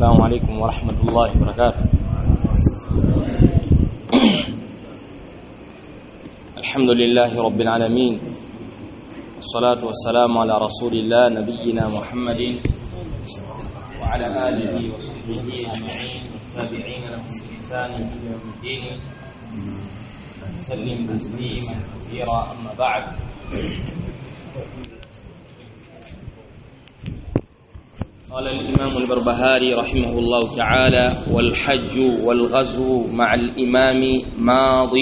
السلام عليكم ورحمة الله وبركاته الحمد لله رب العالمين والصلاة والسلام على رسول الله نبينا محمد وعلى آله وصحبه أجمعين والتابعين لهم بإحسان إلى يوم الدين سلم تسليما كثيرا أما بعد قال الإمام البربهاري رحمه الله تعالى والحج والغزو مع الإمام ماض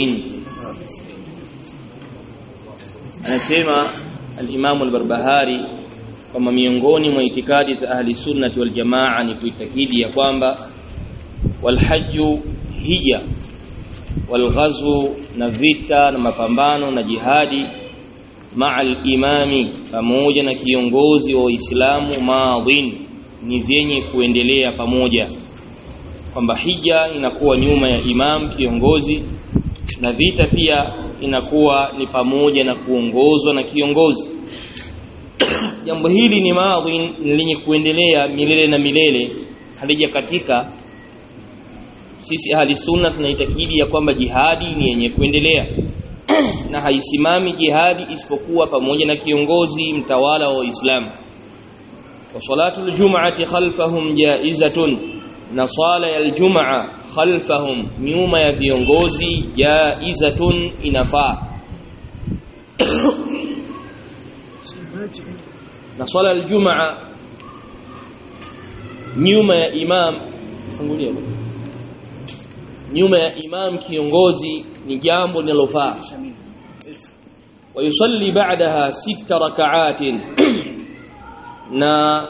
anasema al-Imam al-Barbahari kwamba miongoni mwa itikadi za ahli sunnati wal jamaa ni kuitakidi ya kwamba walhajju hija walghazwu na vita na mapambano na jihadi maa al-imami pamoja na kiongozi wa Uislamu maadhin ni vyenye kuendelea pamoja kwamba hija inakuwa nyuma ya imam kiongozi na vita pia inakuwa ni pamoja na kuongozwa na kiongozi jambo hili ni maadhi lenye kuendelea milele na milele halija katika sisi ahli sunna tunaitakidi ya kwamba jihadi ni yenye kuendelea na haisimami jihadi isipokuwa pamoja na kiongozi mtawala wa Uislamu wa salatu aljum'ati khalfahum jaizatun na swala ya aljumaa khalfahum nyuma ya viongozi jaizatun inafaa na swala aljumaa nyuma ya imam fungulia nyuma ya imam kiongozi ni jambo linalofaa ويصلي بعدها ست ركعات na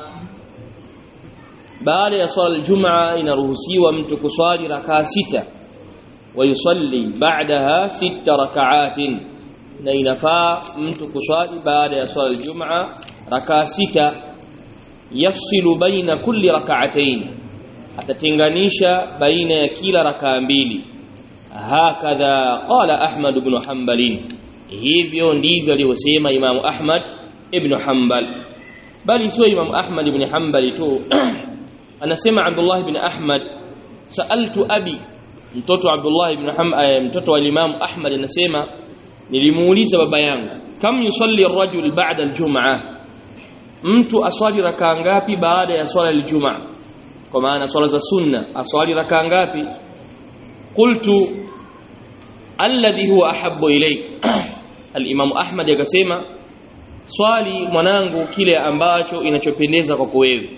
baada ya swala aljumaa inaruhusiwa mtu kuswali rakaa sita wayusalli ba'daha sita raka'atin na inafaa mtu kuswali baada ya swala aljumaa rakaa sita yafsilu baina kulli rak'atayn atatenganisha baina ya kila rakaa mbili hakadha qala ahmad ibn hanbal hivyo ndivyo alivyosema imamu ahmad ibn hanbal bali sio imamu ahmad ibn hanbal tu anasema Abdullah ibn Ahmad saaltu abi mtoto Abdullah ibn Muhammad mtoto wa Imam Ahmad anasema nilimuuliza baba yangu kam yusalli ar-rajul ba'da al-jum'ah mtu aswali rakaa ngapi baada ya swala al-jum'ah kwa maana swala za sunna aswali rakaa ngapi qultu alladhi huwa ahabbu ilayk al-imam Ahmad akasema swali mwanangu kile ambacho inachopendeza kwako wewe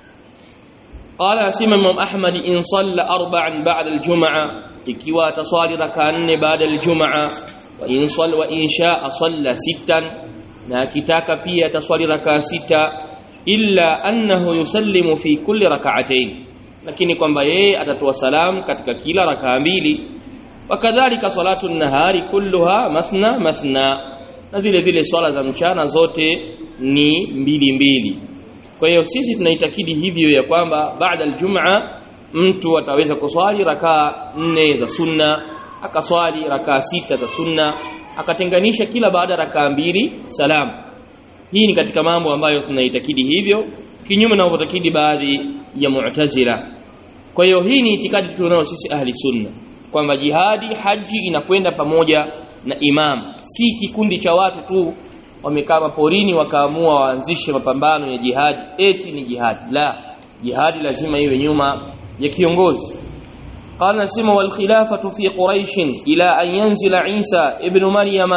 قال اسمع امام احمد ان صلى اربعا بعد الجمعه ikiwa ataswali raka nne baada aljumaa wa in salla wa in shaa salla sittan na akitaka pia ataswali raka sita illa annahu yusallimu fi kulli rak'atayn lakini kwamba yeye atatoa salam katika kila rakaa mbili wakadhalika salatu nahari kulluha mathna mathna na vile vile swala za mchana zote ni mbili mbili kwa hiyo sisi tunaitakidi hivyo ya kwamba baada aljumaa mtu ataweza kuswali rakaa nne za sunna akaswali rakaa sita za sunna akatenganisha kila baada rakaa mbili salam hii ni katika mambo ambayo tunaitakidi hivyo kinyume na wanavyotakidi baadhi ya mu'tazila kwa hiyo hii ni itikadi tunayo sisi ahli sunna kwamba jihadi haji inakwenda pamoja na imam si kikundi cha watu tu wamekaa porini wakaamua waanzishe mapambano ya jihad eti ni jihad la jihad lazima iwe nyuma ya kiongozi قال نسمع والخلافة في قريش إلى أن ينزل عيسى ابن مريم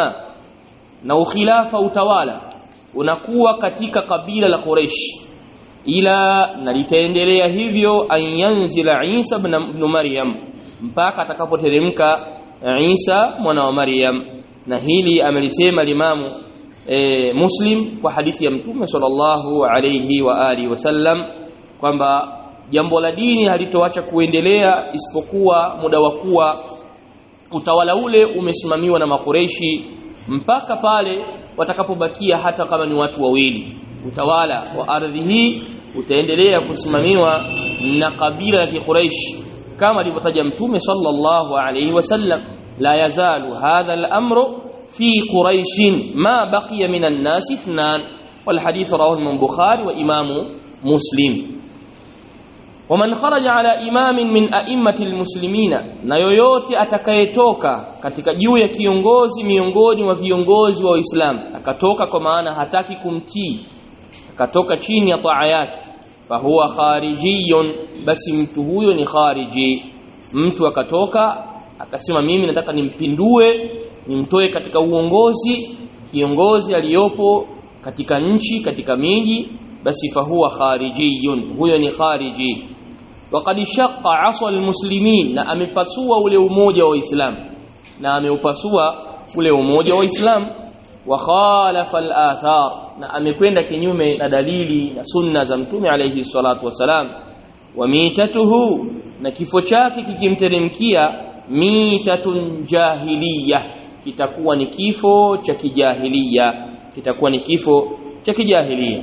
نو خلافة utawala unakuwa katika kabila la Quraysh ila na litaendelea hivyo an yanzila Isa ibn Maryam mpaka atakapoteremka Isa mwana wa Maryam na hili amelisema limamu e, Muslim kwa hadithi ya Mtume sallallahu alayhi wa alihi wasallam kwamba jambo la dini halitoacha kuendelea isipokuwa muda wa kuwa utawala ule umesimamiwa na makureishi mpaka pale watakapobakia hata kama ni watu wawili utawala wa ardhi hii utaendelea kusimamiwa na kabila la Quraysh kama alivyotaja Mtume sallallahu alayhi wasallam la yazalu hadha al-amru في قريش ما بقي من الناس اثنان والحديث رواه البخاري وامام مسلم waman kharaja ala imamin min a'immati almuslimina na yoyote atakayetoka katika juu ya kiongozi miongoni mwa viongozi wa Uislamu akatoka kwa maana hataki kumtii akatoka chini ya taa yake fahuwa kharijiyun basi mtu huyo ni khariji mtu akatoka akasema mimi nataka nimpindue nimtoe katika uongozi kiongozi aliyopo katika nchi katika miji basi fahuwa kharijiyun huyo ni khariji waqad shaqqa aswa almuslimin na amepasua ule umoja wa Uislamu na ameupasua ule umoja wa Uislamu wa khalafa al-athar na amekwenda kinyume na dalili na sunna za mtume alayhi salatu wasalam wa mitatuhu na kifo chake kikimteremkia mitatun jahiliya kitakuwa ni kifo cha kijahiliya kitakuwa ni kifo cha kijahiliya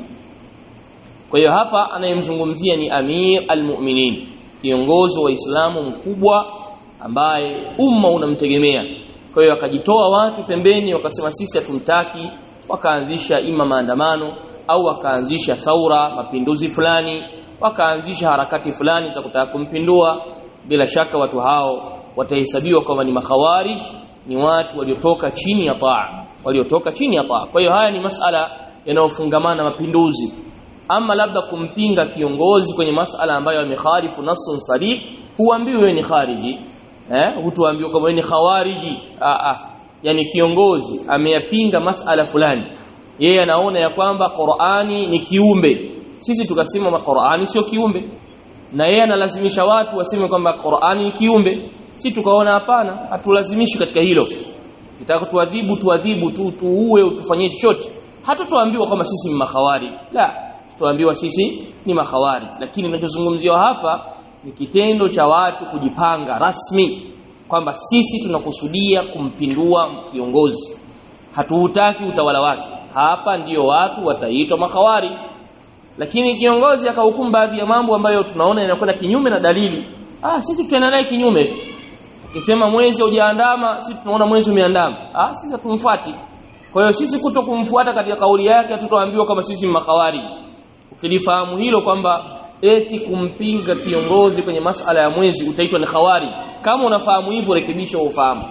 kwa hiyo hapa anayemzungumzia ni Amir al-Mu'minin kiongozi wa Uislamu mkubwa ambaye umma unamtegemea kwa hiyo akajitoa watu pembeni wakasema sisi hatumtaki wakaanzisha ima maandamano au wakaanzisha thaura mapinduzi fulani wakaanzisha harakati fulani za kutaka kumpindua bila shaka watu hao watahesabiwa kama ni makhawarij ni watu waliotoka chini ya taa waliotoka chini ya taa kwa hiyo haya ni masala yanayofungamana mapinduzi ama labda kumpinga kiongozi kwenye masala ambayo yamekhalifu nasun sarih huambiwi wewe ni khariji eh hutuambiwa kama wewe ni khawariji ah ah yani kiongozi ameyapinga masala fulani yeye anaona ya kwamba Qur'ani ni kiumbe sisi tukasema Qur'ani sio kiumbe na yeye analazimisha watu waseme kwamba Qur'ani ni kiumbe si tukaona hapana hatulazimishi katika hilo kitaka tuadhibu tuadhibu tu tuue utufanyie chochote hatutoambiwa kwamba sisi ni makhawari la tuambiwa sisi ni makhawari lakini ninachozungumziwa hapa ni kitendo cha watu kujipanga rasmi kwamba sisi tunakusudia kumpindua kiongozi hatuutaki utawala wake hapa ndiyo watu wataitwa makhawari lakini kiongozi akahukumu baadhi ya mambo ambayo tunaona yanakwenda kinyume na dalili ah sisi tutaenda naye kinyume akisema mwezi hujaandama sisi tunaona mwezi umeandama ah sisi hatumfuati kwa hiyo sisi kuto kumfuata katika kauli yake hatutoambiwa kama sisi ni makhawari ukilifahamu hilo kwamba eti kumpinga kiongozi kwenye masala ya mwezi utaitwa ni khawari kama unafahamu hivyo rekebisha huo ufahamu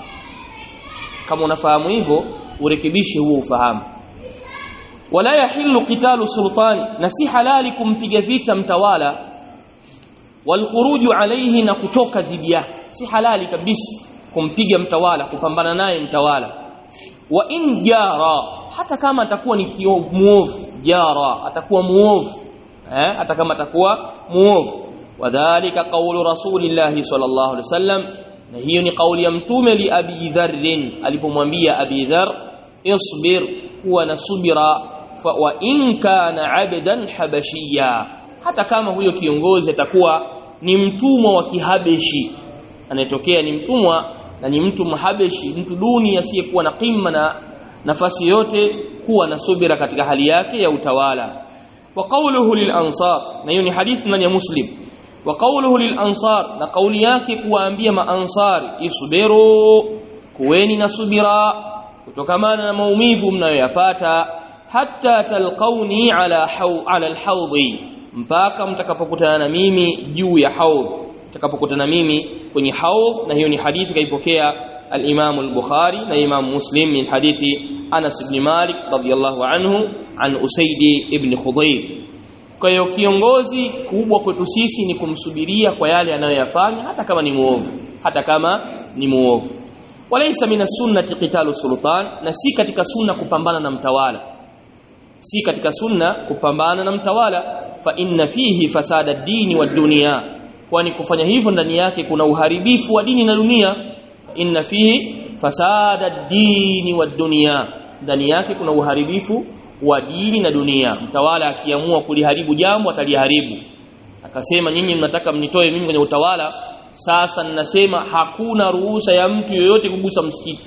kama unafahamu hivyo urekebishe huo ufahamu wala yahillu qitalu sultani na si halali kumpiga vita mtawala walkhuruju alayhi na kutoka dhidi yake si halali kabisa kumpiga mtawala kupambana naye mtawala wa in jara hata kama atakuwa ni kiovu muovu jara atakuwa muovu eh hata kama atakuwa muovu wadhālika qawlu rasulillahi sallallahu alaihi wasallam na hiyo ni kauli ya mtume li abi dharr alipomwambia abi dharr isbir huwa na subira fa wa in kana abdan habashiyya hata kama huyo kiongozi atakuwa ni mtumwa wa kihabeshi anayetokea ni mtumwa na ni mtu mhabeshi mtu duni asiyekuwa na qimma na nafasi yote kuwa na subira katika hali yake ya utawala wa qawluhu lil ansar na hiyo ni hadithi ndani ya muslim wa qawluhu lil ansar na kauli yake kuwaambia maansari isubiru kuweni na subira kutokamana na maumivu mnayoyapata hatta talqauni ala haw ala alhawdi mpaka mtakapokutana na mimi juu ya haudh mtakapokutana mimi kwenye haudh na hiyo ni hadithi kaipokea al-Imam al-Bukhari na Imam Muslim min hadithi Anas ibn Malik radiyallahu anhu an Usaid ibn Khudayr kwa hiyo kiongozi kubwa kwetu sisi ni kumsubiria kwa yale anayoyafanya hata kama ni muovu hata kama ni muovu walaysa min as-sunnati qitalu sultan na si katika sunna kupambana na mtawala si katika sunna kupambana na mtawala fa inna fihi fasada ad-dini wad-dunya kwani kufanya hivyo ndani yake kuna uharibifu wa dini na dunia inna fihi fasada ad-dini wad-dunya ndani yake kuna uharibifu wa dini na dunia mtawala akiamua kuliharibu jambo ataliharibu akasema nyinyi mnataka mnitoe mimi kwenye utawala sasa ninasema hakuna ruhusa ya mtu yoyote kugusa msikiti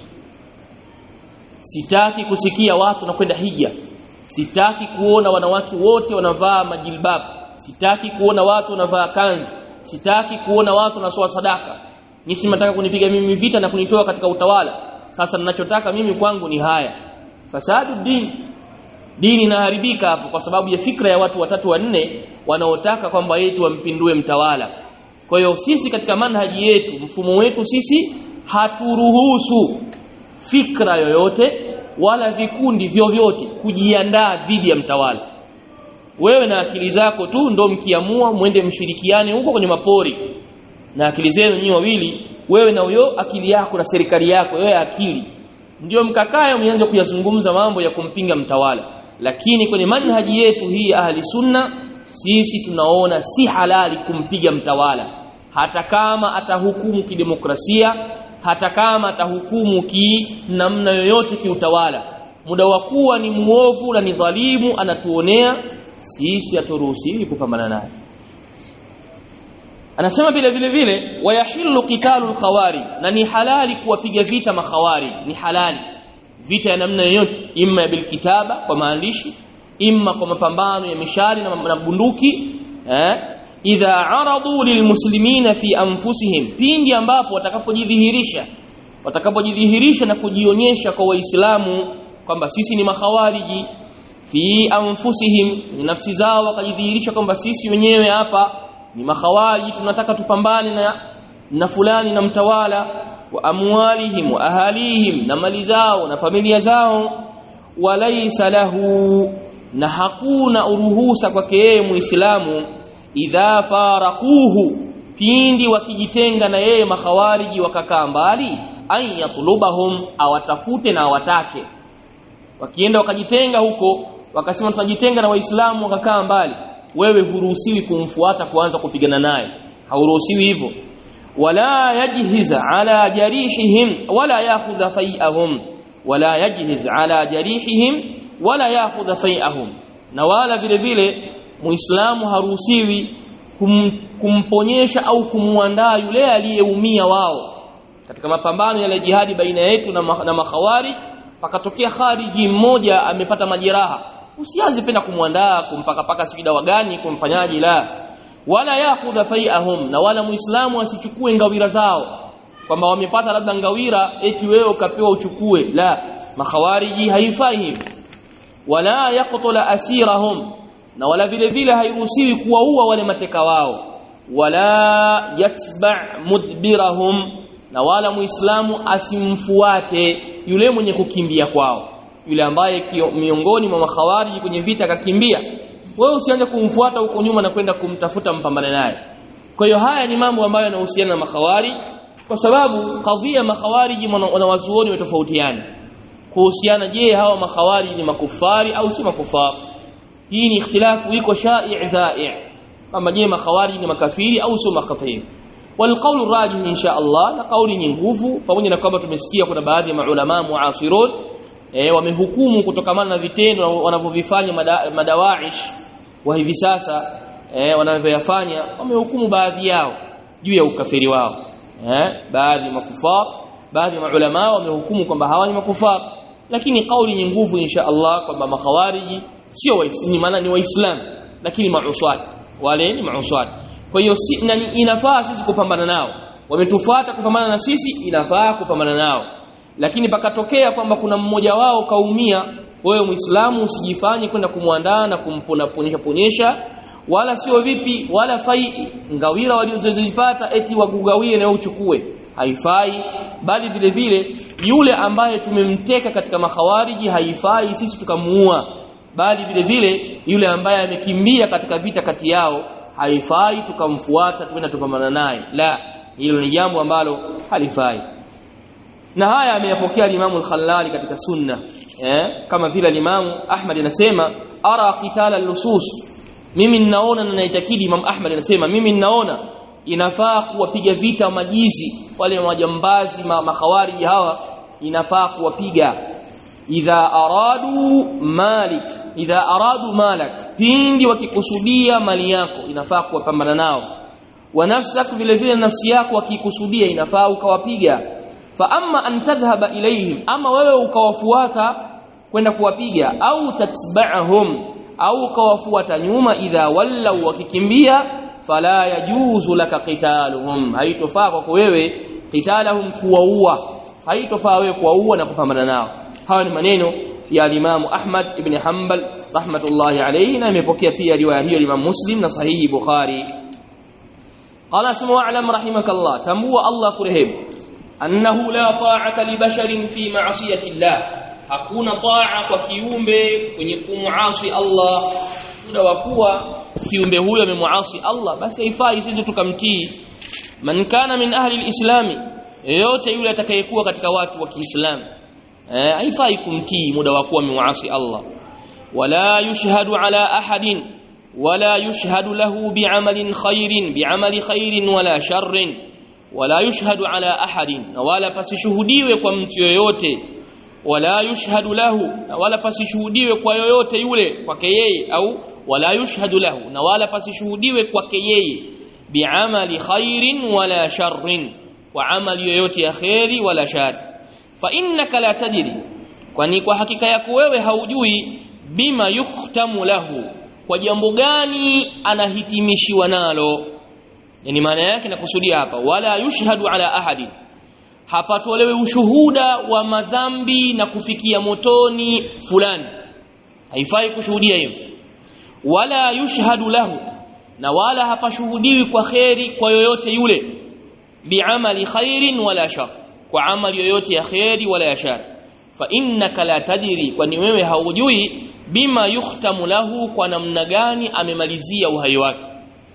sitaki kusikia watu na kwenda hija sitaki kuona wanawake wote wanavaa majilbabu sitaki kuona watu wanavaa kanzu sitaki kuona watu wanatoa sadaka nisi mnataka kunipiga mimi vita na kunitoa katika utawala sasa ninachotaka mimi kwangu ni haya fasadu din dini inaharibika hapo kwa sababu ya fikra ya watu watatu wanne wanaotaka kwamba yetu wampindue mtawala kwa hiyo sisi katika manhaji yetu mfumo wetu sisi haturuhusu fikra yoyote wala vikundi vyovyote kujiandaa dhidi ya mtawala wewe na akili zako tu ndo mkiamua mwende mshirikiane huko kwenye mapori na akili zenu nyinyi wawili wewe na huyo akili yako na serikali yako wewe akili ndio mkakae mwanze kuyazungumza mambo ya kumpinga mtawala lakini kwenye manhaji yetu hii ya ahli sunna sisi tunaona si halali kumpiga mtawala hata kama atahukumu kidemokrasia hata kama atahukumu ki namna yoyote kiutawala muda wa kuwa ni muovu na ni dhalimu anatuonea sisi haturuhusiwi kupambana naye anasema vile vile vile wayahillu qitalu alqawari na ni halali kuwapiga vita makhawari ni halali vita ya namna yoyote imma bilkitaba kwa maandishi imma kwa mapambano ya mishari na, na bunduki eh idha aradu lilmuslimina fi anfusihim pindi ambapo watakapojidhihirisha watakapojidhihirisha na kujionyesha kwa waislamu kwamba sisi ni makhawariji fi anfusihim ni nafsi zao wakajidhihirisha kwamba sisi wenyewe hapa ni makhawariji tunataka tupambane na na fulani na mtawala wa amwalihim wa ahalihim na mali zao na familia zao walaysa lahu na hakuna uruhusa kwake yeye muislamu idha faraquhu pindi wakijitenga na yeye makhawariji wakakaa mbali an yatlubahum awatafute na awatake wakienda wakajitenga huko wakasema tunajitenga na waislamu wakakaa mbali wewe huruhusiwi kumfuata kuanza kupigana naye hauruhusiwi hivyo wala yajhiz ala jarihihim wala yakhudha fai'ahum wala yajhiz ala jarihihim wala yakhudha fai'ahum na wala vile vile muislamu haruhusiwi kum, kumponyesha au kumuandaa yule aliyeumia wao katika mapambano ya jihadi baina yetu na, ma, na makhawari pakatokea khariji mmoja amepata majeraha usianze penda kumwandaa kumpaka paka sijida wagani kumfanyaji la wala yakhudha fai'ahum na wala muislamu asichukue ngawira zao kwamba wamepata labda ngawira eti wewe ukapewa uchukue la makhawariji haifai hivi wala yaqtula asirahum na wala vile vile hairuhusiwi kuwaua wale mateka wao wala yatba mudbirahum na wala muislamu asimfuate yule mwenye kukimbia kwao yule ambaye kio, miongoni mwa makhawariji kwenye vita akakimbia wewe usianze kumfuata huko nyuma na kwenda kumtafuta mpambane naye kwa hiyo haya ni mambo ambayo yanahusiana na makhawari kwa sababu kadhia makhawariji wanawazuoni watofautiana kuhusiana je hawa makhawari ni makufari au si makufari hii ni ikhtilafu iko sha'i' dha'i' kama je makhawari ni makafiri au sio makafiri والقول الراجح ان شاء الله na kauli ni nguvu pamoja na kwamba tumesikia kuna baadhi ya maulama muasirun eh wamehukumu kutokamana na vitendo wanavyovifanya mada, madawaish wa hivi sasa eh wanavyoyafanya wamehukumu baadhi yao juu ya ukafiri wao eh baadhi makufar baadhi ya maulama wamehukumu kwamba hawa ni makufar lakini kauli ni nguvu insha Allah kwamba makhawariji sio waislamu maana ni waislamu lakini mauswat wale ni mauswat kwa hiyo si, na inafaa sisi kupambana nao wametufuata kupambana na sisi inafaa kupambana nao lakini pakatokea kwamba kuna mmoja wao kaumia wewe muislamu usijifanye kwenda kumwandaa na kumpona ponyesha ponyesha wala sio vipi wala fai ngawira waliozozipata eti wagugawie na uchukue haifai bali vile vile yule ambaye tumemteka katika makhawariji haifai sisi tukamuua bali vile vile yule ambaye amekimbia katika vita kati yao haifai tukamfuata tuenda tupambana naye la hilo ni jambo ambalo halifai na haya ameyapokea Imam al-Khallali katika sunna eh kama vile Imam Ahmad anasema ara qitala al-lusus mimi ninaona na naitakidi Imam Ahmad anasema mimi ninaona inafaa kuwapiga vita majizi wale majambazi ma, makhawariji hawa inafaa kuwapiga idha aradu malik idha aradu malak pindi wakikusudia mali yako inafaa kuwapambana nao wa nafsak vile vile nafsi yako wakikusudia inafaa ukawapiga fa amma an tadhhaba ilaihim ama wewe ukawafuata kwenda kuwapiga au tatba'ahum au ukawafuata nyuma idha wallau wakikimbia fala yajuzu laka qitaluhum haitofaa kwako wewe qitalahum kuwaua haitofaa wewe kuwaua na kupambana nao hawa ni maneno ya Imam Ahmad ibn Hanbal rahmatullahi alayhi na imepokea pia riwaya hiyo Imam Muslim na sahihi Bukhari قال اسمع واعلم رحمك الله تنبوا الله كرهب أنه لا طاعة لبشر في معصية الله hakuna taa kwa kiumbe kwenye kumuasi Allah muda wa kuwa kiumbe huyo amemuasi Allah basi haifai sisi tukamtii man kana min ahli alislami yote yule atakayekuwa katika watu wa Kiislamu eh haifai kumtii muda wa kuwa amemuasi Allah wala yushhadu ala ahadin wala yushhadu lahu bi'amalin khairin bi'amali khairin wala sharrin wala yushhadu ala ahadin na wala pasishuhudiwe kwa mtu yoyote wala yushhadu lahu na wala pasishuhudiwe kwa yoyote yule kwake yeye au wala yushhadu lahu na wala pasishuhudiwe kwake yeye bi'amali khairin wala sharrin kwa amali yoyote ya khairi wala shar fa innaka la tadri kwani kwa hakika yako wewe haujui bima yuhtamu lahu kwa jambo gani anahitimishiwa nalo yani maana yake nakusudia hapa wala yushhadu ala ahadin hapatolewe ushuhuda wa madhambi na kufikia motoni fulani haifai kushuhudia hiyo wala yushhadu lahu na wala hapashuhudiwi kwa kheri kwa yoyote yule biamali khairin wala shar kwa amali yoyote ya kheri wala ya shar fa innaka la tadri kwani wewe haujui bima yuhtamu lahu kwa namna gani amemalizia uhai wake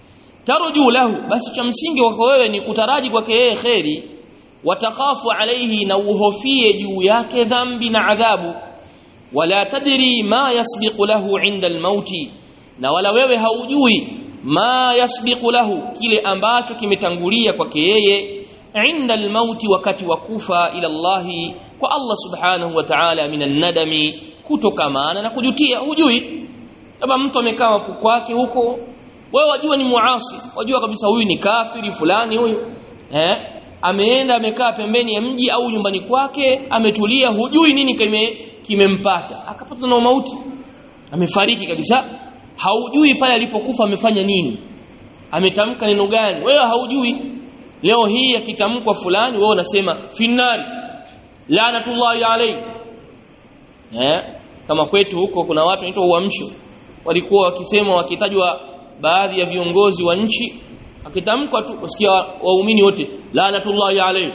tarju lahu basi cha msingi wako wewe ni kutaraji kwake yeye kheri watakhafu alayhi na uhofie juu yake dhambi na adhabu wala tadri ma yasbiqu lahu inda almauti na wala wewe haujui ma yasbiqu lahu kile ambacho kimetangulia kwake yeye inda almauti wakati wa kufa ila Allah kwa Allah subhanahu wa ta'ala minan nadami kutokamana na kujutia hujui kama mtu amekaa kwake huko wewe wajua ni muasi wajua kabisa huyu ni kafiri fulani huyu eh ameenda amekaa pembeni ya mji au nyumbani kwake ametulia hujui nini kime kimempata akapata na mauti amefariki kabisa haujui pale alipokufa amefanya nini ametamka neno gani wewe haujui leo hii akitamkwa fulani wewe unasema finnari laanatullahi alayhi eh kama kwetu huko kuna watu wanaitwa uamsho walikuwa wakisema wakitajwa baadhi ya viongozi wa nchi akitamkwa tu usikia waumini wote laanatullahi alayhi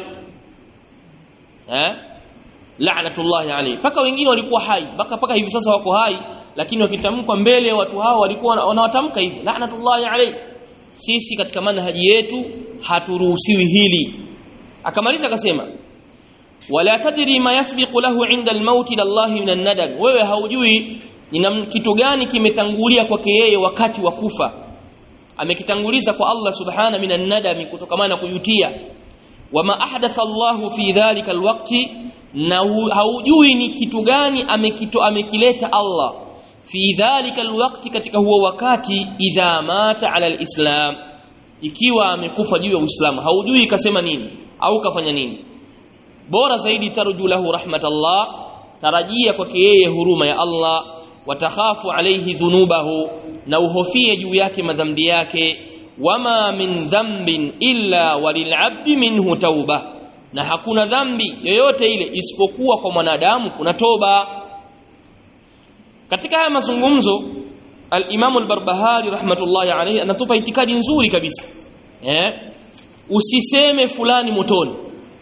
eh laanatullahi alayhi paka wengine walikuwa hai paka paka hivi sasa wako hai lakini wakitamkwa mbele ya watu hao walikuwa wanawatamka hivi laanatullahi alayhi sisi katika manhaji yetu haturuhusiwi hili akamaliza akasema wala tadri ma yasbiqu lahu inda al-maut ila Allah min an-nadam wewe haujui ni kitu gani kimetangulia kwake yeye wakati wa kufa amekitanguliza kwa Allah subhana minan nadami kutokamana na kujutia wama ahdatha Allah fi dhalika alwaqti na haujui ni kitu gani amekito amekileta Allah fi dhalika alwaqti katika huo wakati idha mata ala alislam ikiwa amekufa juu ya Uislamu haujui kasema nini au kafanya nini bora zaidi tarju lahu rahmatallah tarajia kwake yeye huruma ya Allah watakhafu alayhi dhunubahu na uhofie juu yake madhambi yake wama min dhanbin illa walil'abdi minhu tauba na hakuna dhambi yoyote ile isipokuwa kwa mwanadamu kuna toba katika haya mazungumzo al-Imam al-Barbahari rahmatullahi alayhi anatupa itikadi nzuri kabisa eh usiseme fulani motoni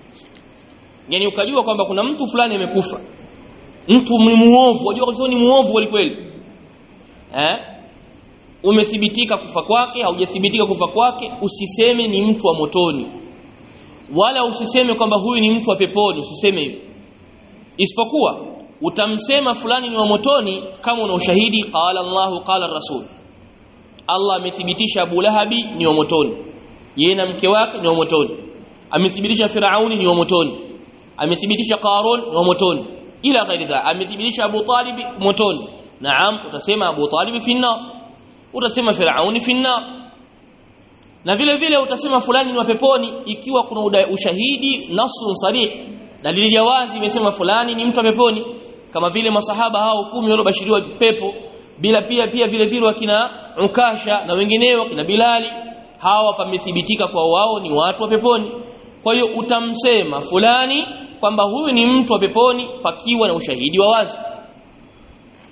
yani ukajua kwamba kuna mtu fulani amekufa mtu ni muovu wajua kabisa ni muovu kweli kweli eh umethibitika kufa kwake haujathibitika kufa kwake usiseme ni mtu wa motoni wala usiseme kwamba huyu ni mtu wa peponi usiseme hivyo isipokuwa utamsema fulani ni wa motoni kama una ushahidi qala Allahu qala rasul Allah amethibitisha Abu Lahabi ni wa motoni yeye na mke wake ni wa motoni amethibitisha Firauni ni wa motoni amethibitisha Qarun ni wa motoni ila ghairi dha amethibitisha Abu Talib motoni naam utasema Abu Talib fi nar utasema Firauni fi nar na vile vile utasema fulani ni wa peponi ikiwa kuna ushahidi nasrun sarih dalili ya wazi imesema fulani ni mtu wa peponi kama vile masahaba hao kumi waliobashiriwa pepo bila pia pia vile vile wakina Ukasha na wengineo kina Bilali hawa pamethibitika kwa wao ni watu wa peponi kwa hiyo utamsema fulani kwamba huyu ni mtu wa peponi pakiwa na ushahidi wa wazi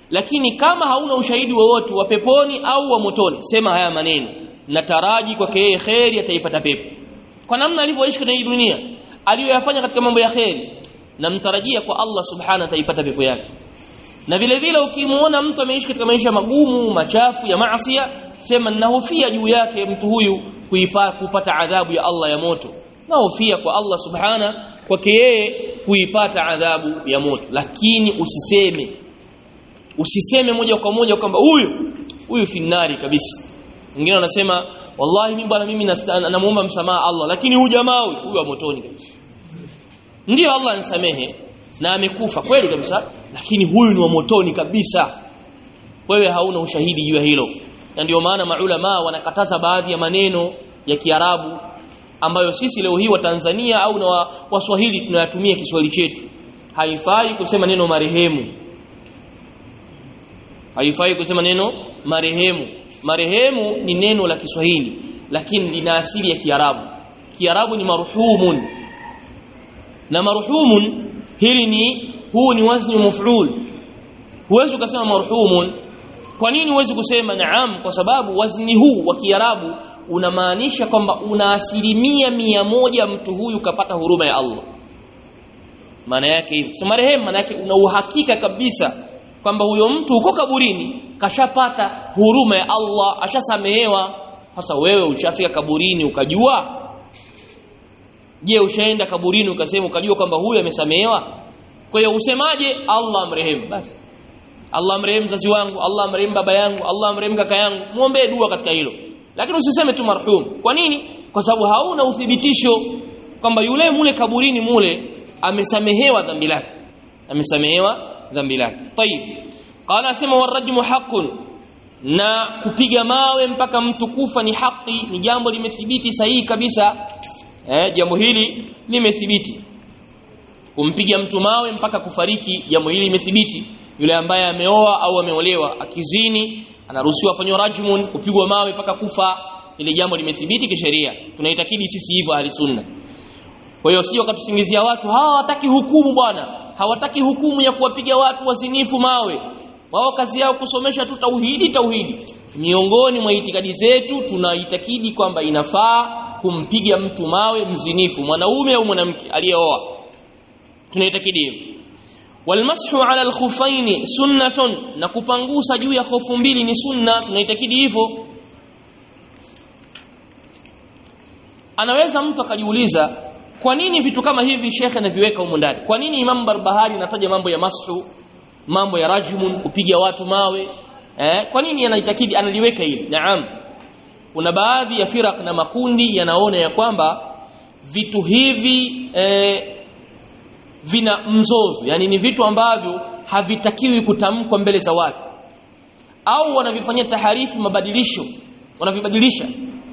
lakini kama hauna ushahidi wowote wa peponi au wa motoni sema haya maneno nataraji kwake yeye kheri ataipata pepo kwa namna alivyoishi katika hii dunia aliyoyafanya katika mambo ya kheri namtarajia kwa Allah subhanahu ataipata pepo yake na vile vile ukimuona mtu ameishi katika maisha magumu machafu ya maasiya sema ninahofia juu yake mtu huyu kuipa, kupata adhabu ya Allah ya moto nahofia kwa Allah subhana kwake yeye kuipata adhabu ya moto lakini usiseme usiseme moja kwa moja kwamba huyu huyu finari kabisa wengine wanasema wallahi mimi bwana mimi namuomba msamaha Allah lakini huyu jamaa huyu huyu wa motoni kabisa ndio Allah anisamehe na amekufa kweli kabisa lakini huyu ni wa motoni kabisa wewe hauna ushahidi juu ya hilo na ndio maana maulama wanakataza baadhi ya maneno ya Kiarabu ambayo sisi leo hii wa Tanzania au na Waswahili tunayatumia Kiswahili chetu haifai kusema neno marehemu haifai kusema neno marehemu marehemu ni neno la Kiswahili lakini lina asili ya Kiarabu Kiarabu ni marhumun na marhumun hili ni huu ni wazni maf'ul huwezi ukasema marhumun kwa nini huwezi kusema naam kwa sababu wazni huu wa Kiarabu unamaanisha kwamba una asilimia mia moja mtu huyu kapata huruma ya Allah maana yake hivi so marehemu maana yake una uhakika kabisa kwamba huyo mtu uko kaburini kashapata huruma ya Allah ashasamehewa sasa wewe uchafika kaburini ukajua je ushaenda kaburini ukasema ukajua kwamba huyu amesamehewa kwa hiyo usemaje Allah amrehemu basi Allah amrehemu mzazi wangu Allah amrehemu baba yangu Allah amrehemu kaka yangu muombe dua katika hilo lakini usiseme tu marhum kwa nini kwa sababu hauna uthibitisho kwamba yule mule kaburini mule amesamehewa dhambi lake amesamehewa dhambi lake tayib qala asema warajmu haqqun na kupiga mawe mpaka mtu kufa ni haki ni jambo limethibiti sahihi kabisa eh jambo hili limethibiti kumpiga mtu mawe mpaka kufariki jambo hili limethibiti yule ambaye ameoa au ameolewa akizini anaruhusiwa afanywe rajmun kupigwa mawe mpaka kufa ile jambo limethibiti kisheria tunaitakidi sisi hivyo ahli sunna kwa hiyo sio katusingizia watu hawa hawataki hukumu bwana hawataki hukumu ya kuwapiga watu wazinifu mawe wao kazi yao kusomesha tu tauhidi tauhidi miongoni mwa itikadi zetu tunaitakidi kwamba inafaa kumpiga mtu mawe mzinifu mwanaume au mwanamke aliyeoa tunaitakidi hivyo walmashu ala alkhufaini sunnatun na kupangusa juu ya hofu mbili ni sunna tunaitakidi hivyo anaweza mtu akajiuliza kwa nini vitu kama hivi shekhe anaviweka humu ndani kwa nini Imam Barbahari anataja mambo ya mashu mambo ya rajmun kupiga watu mawe eh kwa nini anaitakidi analiweka hili naam kuna baadhi ya firak na makundi yanaona ya kwamba vitu hivi eh, vina mzozo yani ni vitu ambavyo havitakiwi kutamkwa mbele za watu au wanavifanyia taharifu mabadilisho wanavibadilisha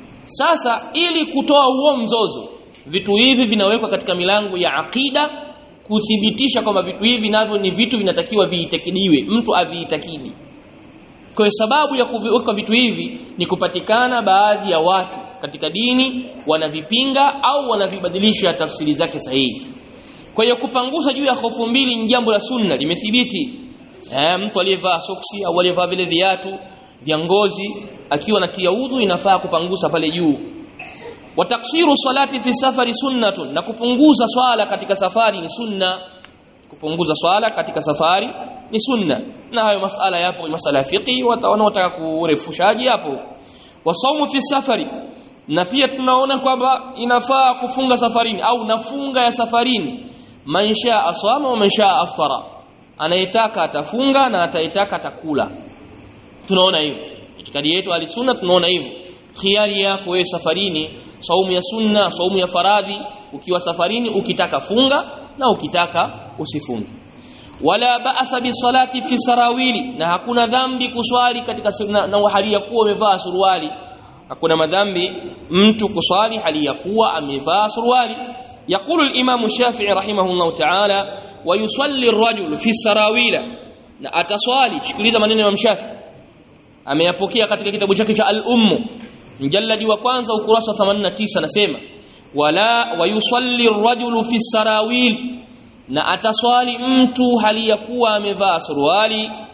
sasa ili kutoa huo mzozo vitu hivi vinawekwa katika milango ya akida kuthibitisha kwamba vitu hivi navyo ni vitu vinatakiwa viitakidiwe mtu aviitakidi kwa sababu ya kuviweka vitu hivi ni kupatikana baadhi ya watu katika dini wanavipinga au wanavibadilisha tafsiri zake sahihi kwa hiyo kupangusa juu ya hofu mbili ni jambo la sunna limethibiti eh, mtu aliyevaa soksi au aliyevaa vile viatu vya ngozi akiwa anatia udhu inafaa kupangusa pale juu wa taksiru salati fi safari sunnatun na kupunguza swala katika safari ni sunna kupunguza swala katika safari ni sunna na hayo masala yapo masala ya fiqi wanaotaka kurefushaji hapo wasaumu fi safari na pia tunaona kwamba inafaa kufunga safarini au nafunga ya safarini man shaa aswama wa man shaa aftara anayetaka atafunga na atayetaka atakula tunaona hivyo itikadi yetu alisunna tunaona hivyo khiari yako wewe safarini saumu ya sunna saumu ya faradhi ukiwa safarini ukitaka funga na ukitaka usifunge wala ba'sa bi salati fi sarawili na hakuna dhambi kuswali katika na, na hali ya kuwa umevaa suruali hakuna madhambi mtu kuswali hali ya kuwa amevaa suruali يقول الإمام الشافعي رحمه الله تعالى ويصلي الرجل في السراويل na ataswali sikiliza maneno ya Mshafi ameyapokea katika kitabu chake cha al-Umm mjalladi wa kwanza ukurasa 89 nasema wala wayusalli ar-rajulu fi sarawil na ataswali mtu hali ya kuwa amevaa suruali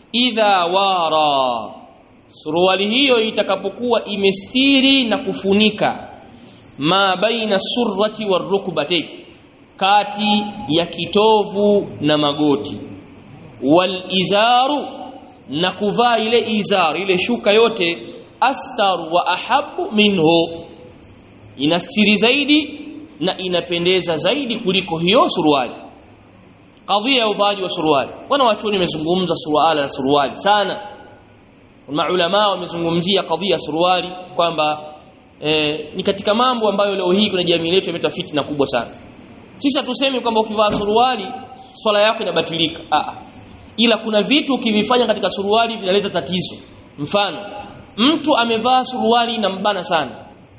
idha wara suruali hiyo itakapokuwa imestiri na kufunika ma baina surrati warukbati kati ya kitovu na magoti wal izaru na kuvaa ile izar ile shuka yote astar wa ahabu minhu inastiri zaidi na inapendeza zaidi kuliko hiyo suruali kadhia ya uvaaji wa suruali wana wachoni wamezungumza suruala na suruali sana maulama wamezungumzia kadhia suruali kwamba eh, ni katika mambo ambayo leo hii kuna jamii yetu imeleta fitna kubwa sana sisi hatusemi kwamba ukivaa suruali swala yako inabatilika ah ila kuna vitu ukivifanya katika suruali vinaleta tatizo mfano mtu amevaa suruali inambana sana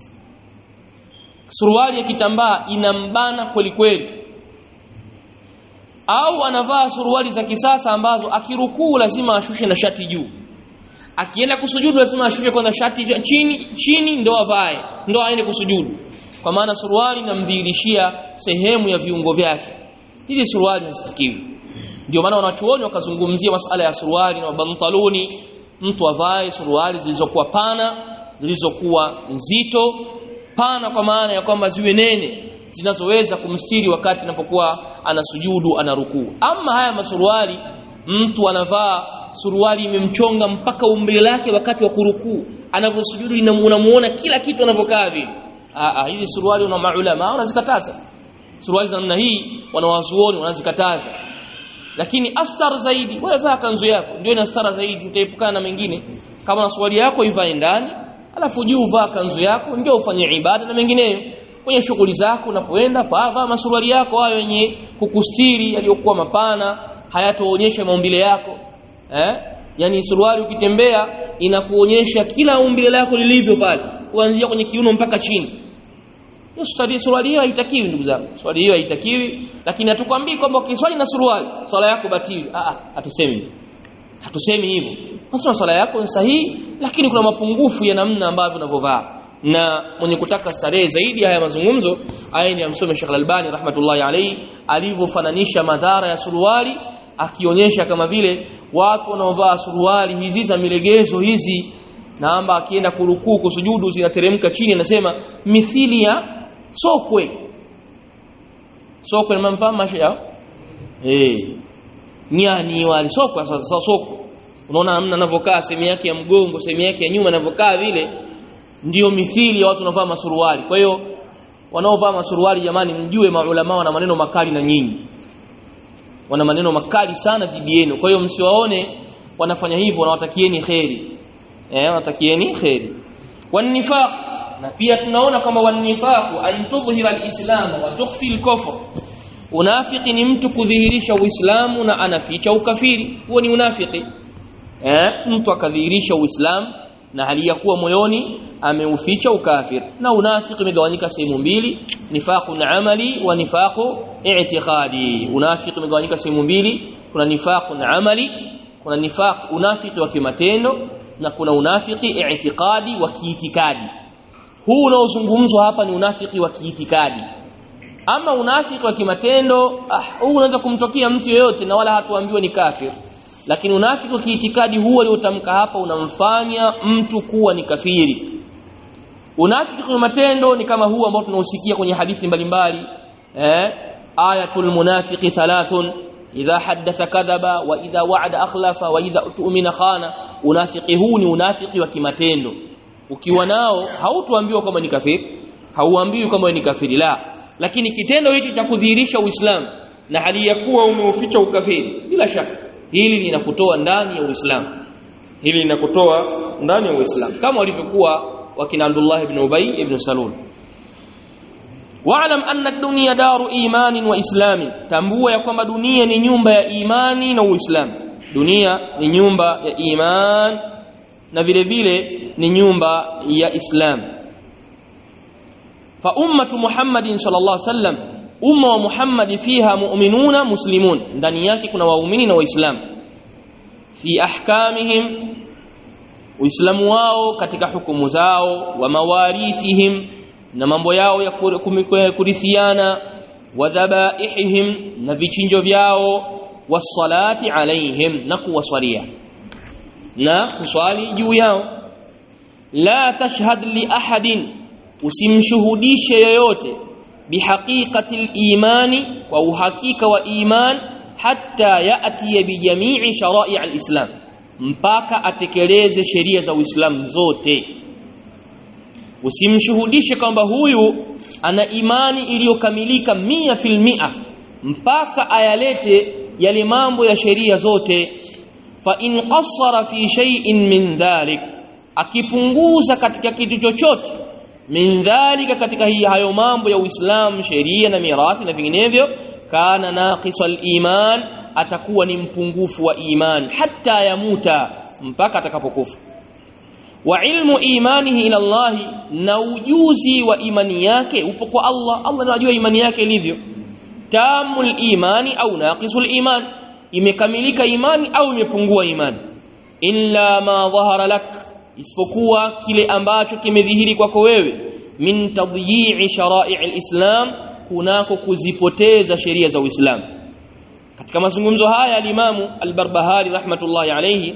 suruali ya kitambaa inambana kweli kweli au anavaa suruali za kisasa ambazo akirukuu lazima ashushe na shati juu akienda kusujudu lazima ashushe kwanza shati chini chini ndo avae ndo aende kusujudu kwa maana suruali inamdhihirishia sehemu ya viungo vyake hizi suruali hazitakiwi ndio maana wanachuoni wakazungumzia masala ya suruali na bantaloni mtu avae suruali zilizokuwa pana zilizokuwa nzito pana kwa maana ya kwamba ziwe nene zinazoweza kumstiri wakati anapokuwa anasujudu anarukuu ama haya masuruali mtu anavaa suruali imemchonga mpaka umbile lake wakati wa kurukuu anavyosujudu unamuona kila kitu anavyokaa vile ah hizi suruali una maulama wanazikataza suruali za namna hii wanawazuoni wanazikataza lakini astar zaidi wewe vaa kanzu yako ndio ina stara zaidi utaepukana na mengine kama na suruali yako ivae ndani alafu juu vaa kanzu yako ndio ufanye ibada na mengineyo kwenye shughuli zako unapoenda vaa masuruali yako hayo yenye kukustiri yaliyokuwa mapana hayatoonyesha maumbile yako eh yani suruali ukitembea inakuonyesha kila umbile lako lilivyo pale kuanzia kwenye kiuno mpaka chini hiyo suruali suruali hiyo haitakiwi ndugu zangu suruali hiyo haitakiwi lakini hatukwambii kwamba ukiswali na suruali swala yako batili ah ah hatusemi hatusemi hivyo nasema swala yako ni sahihi lakini kuna mapungufu ya namna ambavyo unavyovaa na mwenye kutaka starehe zaidi haya mazungumzo aya ni amsome Sheikh Al-Albani rahmatullahi alayhi alivyofananisha madhara ya suruali akionyesha kama vile watu wanaovaa suruali hizi za milegezo hizi na amba akienda kurukuu kusujudu zinateremka chini anasema mithili ya sokwe sokwe ni mfano maisha eh nyani wale sokwe sasa sokwe unaona namna anavyokaa sehemu yake ya mgongo sehemu yake ya nyuma anavyokaa vile ndiyo mithili ya watu wanaovaa masuruali kwa hiyo wanaovaa masuruali jamani mjue maulama wana maneno makali na nyinyi wana maneno makali sana dhidi yenu kwa hiyo msiwaone wanafanya hivyo wanawatakieni kheri eh wanatakieni kheri wanifaq na pia tunaona kwamba wanifaq an tudhhira alislam wa tukhfi alkufr unafiki ni mtu kudhihirisha uislamu na anaficha ukafiri huo ni unafiki eh mtu akadhihirisha uislamu na hali ya kuwa moyoni ameuficha ukafir na unafiki umegawanyika sehemu mbili nifaqun amali wa nifaqu i'tiqadi unafiki umegawanyika sehemu mbili kuna nifaqun amali kuna nifaq unafiki wa kimatendo na kuna unafiki i'tiqadi wa kiitikadi huu unaozungumzwa hapa ni unafiki wa kiitikadi ama unafiki wa kimatendo ah huu unaweza kumtokea mtu yeyote na wala hatuambiwa ni kafir lakini unafiki wa kiitikadi huu aliotamka hapa unamfanya mtu kuwa ni kafiri unafiki kwa matendo ni kama huu ambao tunausikia kwenye hadithi mbalimbali eh ayatul munafiqi thalathun idha haddatha kadhaba wa idha wa'ada akhlafa wa idha tu'mina khana unafiki huu ni unafiki wa kimatendo ukiwa nao hautuambiwa kama ni kafiri hauambiwi kama ni kafiri la lakini kitendo hichi cha kudhihirisha uislamu na hali ya kuwa umeuficha ukafiri bila shaka hili linakutoa ndani ya uislamu hili linakutoa ndani ya uislamu kama walivyokuwa wakina Abdullah ibn Ubay ibn Salul wa'lam anna ad-dunya daru imanin wa islamin tambua ya kwamba dunia ni nyumba ya imani na uislamu dunia ni nyumba ya iman na vile vile ni nyumba ya islam fa ummatu muhammadin sallallahu alaihi wasallam umma wa muhammad fiha mu'minuna muslimun ndani yake kuna waumini na waislamu fi ahkamihim uislamu wao katika hukumu zao wa mawarithihim na mambo yao ya kurithiana wa dhabaihim na vichinjo vyao wasalati alaihim na kuwaswalia na kuswali juu yao la tashhad li ahadin usimshuhudishe yoyote bihaqiqati al-imani wa uhakika wa iman hatta yati bi jami'i shara'i al-islam mpaka atekeleze sheria za Uislamu zote usimshuhudishe kwamba huyu ana imani iliyokamilika mia fil mia mpaka ayalete yale mambo ya sheria zote fa in qassara fi shay'in min dhalik akipunguza katika kitu chochote min dhalika katika hii hayo mambo ya Uislamu sheria na mirathi na vinginevyo kana naqisal iman atakuwa ni mpungufu wa iman hata yamuta mpaka atakapokufa wa ilmu imanihi ila Allah na ujuzi wa imani yake upo kwa Allah Allah anajua imani yake ilivyo tamul imani au naqisul iman imekamilika imani au imepungua imani illa ma dhahara lak isipokuwa kile ambacho kimedhihiri kwako wewe min tadyi'i shara'i al-islam kunako kuzipoteza sheria za Uislamu katika mazungumzo haya al-Imamu al-Barbahari rahmatullahi alayhi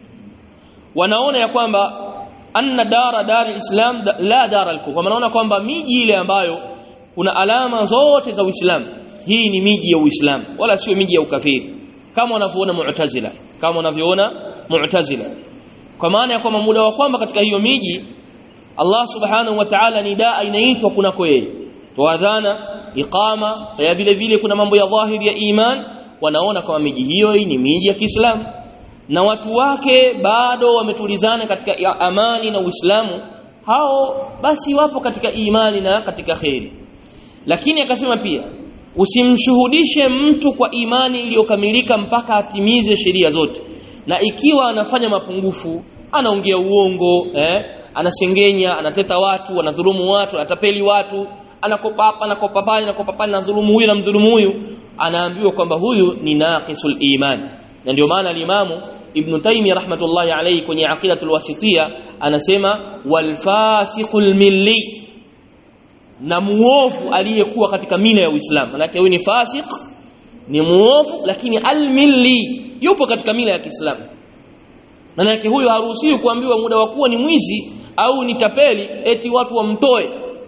wanaona ya kwamba anna dara dar al-islam la dara al-kufr wanaona kwamba miji ile ambayo kuna alama zote za Uislamu hii ni miji ya Uislamu wala sio miji ya ukafiri kama wanavyoona Mu'tazila kama wanavyoona Mu'tazila kwa maana ya kwamba muda wa kwamba katika hiyo miji Allah subhanahu wa ta'ala ni daa inaitwa kunako yeye toadhana iqama ya vile vile kuna mambo ya dhahiri ya iman wanaona kama miji hiyo ni miji ya Kiislamu na watu wake bado wametulizana katika amani na Uislamu hao basi wapo katika imani na katika khairi lakini akasema pia usimshuhudishe mtu kwa imani iliyokamilika mpaka atimize sheria zote na ikiwa anafanya mapungufu anaongea uongo eh anasengenya anateta watu anadhulumu watu anatapeli watu anakopa hapa anakopa pale anakopa pale anadhulumu huyu na mdhulumu huyu anaambiwa kwamba huyu ni naqisul iman na ndio maana alimamu ibn taymi rahmatullahi alayhi kwenye aqidatul wasitiya anasema wal fasiqul milli na muovu aliyekuwa katika mila ya Uislamu manake huyu ni fasik ni muovu lakini al-milli yupo katika mila ya Kiislamu manake huyo haruhusiwi kuambiwa muda wa kuwa ni mwizi au ni tapeli eti watu wamtoe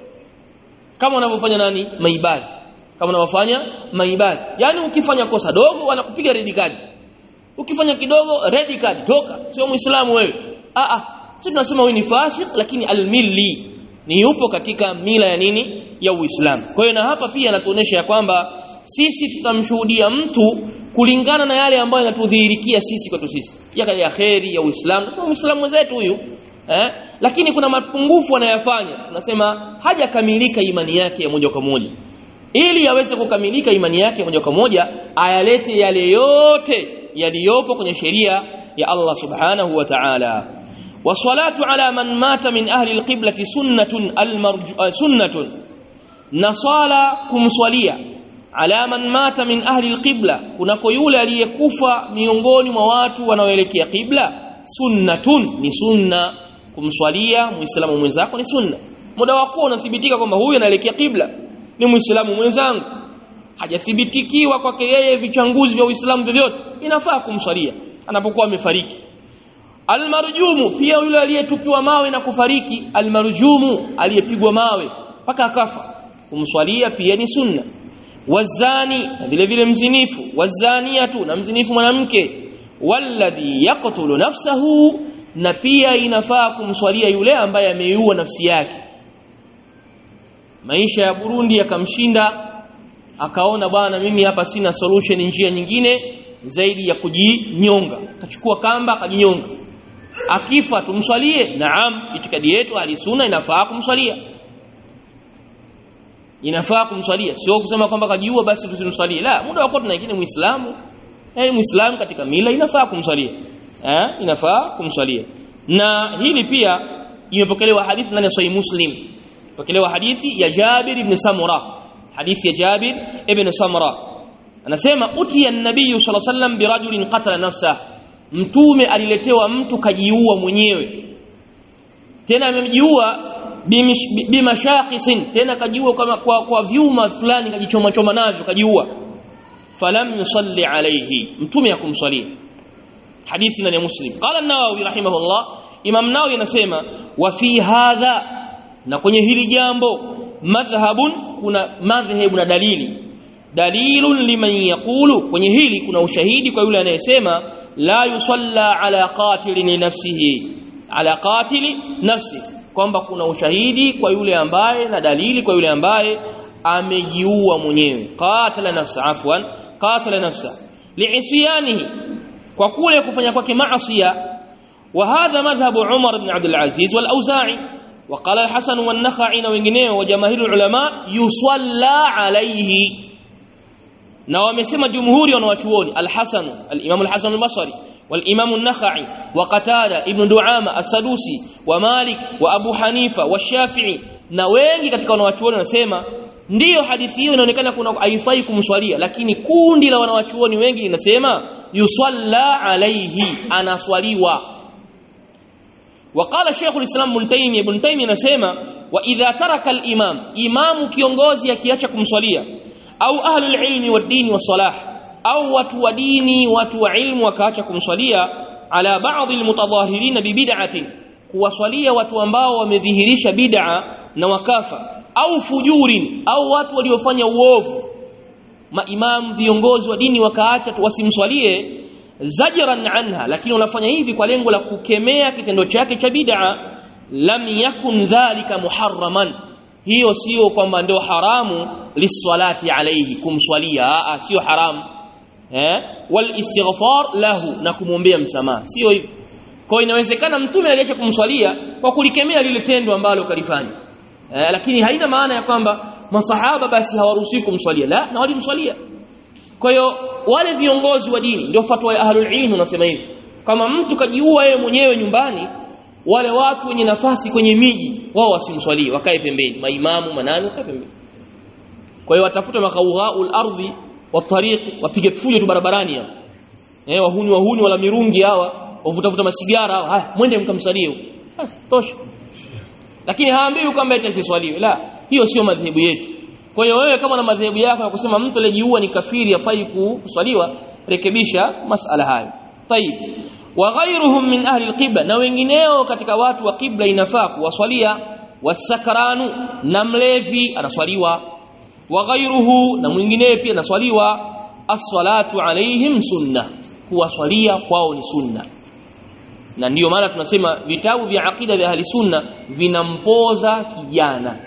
kama wanavyofanya nani maibadhi kama wanavyofanya maibadhi yani ukifanya kosa dogo wanakupiga red card ukifanya kidogo red card toka sio muislamu wewe a a sisi tunasema huyu ni fasik lakini al-milli ni yupo katika mila ya nini ya Uislamu kwa hiyo na hapa pia anatuonesha ya kwamba sisi tutamshuhudia mtu kulingana na yale ambayo yanatudhihirikia sisi kwetu sisi ya ya kheri ya Uislamu kwa Muislamu mwenzetu huyu eh lakini kuna mapungufu anayafanya tunasema hajakamilika imani yake ya moja kwa moja ili aweze kukamilika imani yake moja kwa moja ayalete yale yote yaliyopo kwenye sheria ya Allah subhanahu wa ta'ala والصلاه على من مات من اهل القبلة سنه المرجو سنه نصالا kumswalia ala man mata min ahli alqibla kunako yule aliyekufa miongoni mwa watu wanaoelekea qibla sunnatun ni sunna kumswalia muislamu mwenzako ni sunna muda wako unathibitika kwamba huyu anaelekea qibla ni muislamu mwenzangu hajathibitikiwa kwake yeye vichanguzi vya uislamu vyovyote inafaa kumswalia anapokuwa amefariki almarjumu pia yule aliyetupiwa mawe na kufariki almarjumu aliyepigwa mawe mpaka akafa kumswalia pia ni sunna wazani na vile vile mzinifu wazaniatu na mzinifu mwanamke walladhi yaqtulu nafsahu na pia inafaa kumswalia yule ambaye ameiua nafsi yake maisha ya Burundi yakamshinda akaona bwana mimi hapa sina solution njia nyingine zaidi ya kujinyonga akachukua kamba akajinyonga akifa tumswalie naam itikadi yetu alisuna inafaa kumswalia inafaa kumswalia sio kusema kwamba kajiua basi tusimswalie la muda wako tunaikini muislamu eh muislamu katika mila inafaa kumswalia eh inafaa kumswalia na hili pia imepokelewa hadithi ndani ya sahih muslim pokelewa hadithi ya Jabir ibn Samura hadithi ya Jabir ibn Samura anasema utiya an-nabiy sallallahu alayhi wasallam birajulin qatala nafsa mtume aliletewa mtu kajiua mwenyewe tena amejiua bimashaqisin tena kajiua kama kwa, kwa vyuma fulani kajichoma choma navyo kajiua falam yusalli alayhi mtume akumswalia hadithi ndani ya muslim qala an-nawawi rahimahullah imam nawawi anasema wa fi hadha na kwenye hili jambo madhhabun kuna madhhabu na dalili dalilun liman yaqulu kwenye hili kuna ushahidi kwa yule anayesema la yusalla ala qatilin nafsihi ala qatili nafsi kwamba kuna ushahidi kwa yule ambaye na dalili kwa yule ambaye amejiua mwenyewe qatala nafsa afwan qatala nafsa li'isyanihi kwa kule kufanya kwake maasiya wa hadha madhhabu Umar ibn Abdul Aziz wal Auza'i وقال الحسن والنخعي na wengineo wa jamahiri ulama yusalla alayhi na wamesema jumhuri wanawachuoni al-Hasan al-Imam al-Hasan al-Basri والإمام النخعي وقتادة ابن دعامة السدوسي ومالك وأبو حنيفة والشافعي na wengi katika wanawachuoni wanasema ndiyo hadithi hiyo inaonekana kuna haifai kumswalia lakini kundi la wanawachuoni wengi linasema yusalla alayhi anaswaliwa وقال شيخ الإسلام ابن تيمية ابن تيمية anasema وإذا ترك الإمام إمام kiongozi akiacha kumswalia au ahlul ilmi wad dini was salah au watu wa dini watu wa ilmu wakaacha kumswalia ala baadhi almutadhahirin bibid'atin kuwaswalia watu ambao wamedhihirisha bid'a na wakafa au fujurin au watu waliofanya uovu maimam viongozi wa dini wakaacha wasimswalie zajran anha lakini wanafanya hivi kwa lengo la kukemea kitendo chake cha bid'a lam yakun dhalika muharraman hiyo sio kwamba ndio haramu liswalati alayhi kumswalia sio haramu eh wal istighfar lahu na kumwombea msamaha sio hivyo kwa inawezekana mtume aliacha kumswalia kwa kulikemea lile tendo ambalo kalifanya eh, lakini haina maana ya kwamba masahaba basi hawaruhusiwi kumswalia la na walimswalia kwa hiyo wale viongozi wa dini ndio fatwa ya ahlul ilm unasema hivi kama mtu kajiua yeye mwenyewe nyumbani wale watu wenye nafasi kwenye miji wao wasimswalie wakae pembeni maimamu manani wakae pembeni kwa hiyo watafuta makauhaul ardhi watariqi wapige fujo tu barabarani hao eh wahuni wahuni wala mirungi hawa wavutafuta masigara hawa haya mwende mkamsalie huko basi tosha lakini haambiwi kwamba eti asiswaliwe la hiyo sio madhehebu yetu kwa hiyo wewe kama na madhehebu yako ya kusema mtu aliyejiua ni kafiri afai kuswaliwa rekebisha masala hayo tayib wa ghayruhum min ahli alqibla na wengineo katika watu wa kibla inafaa kuwaswalia wasakranu na mlevi anaswaliwa wa ghayruhu na mwinginee pia anaswaliwa as-salatu alaihim sunna kuwaswalia kwao ni sunna na ndiyo maana tunasema vitabu vya akida vya ahli sunna vinampoza kijana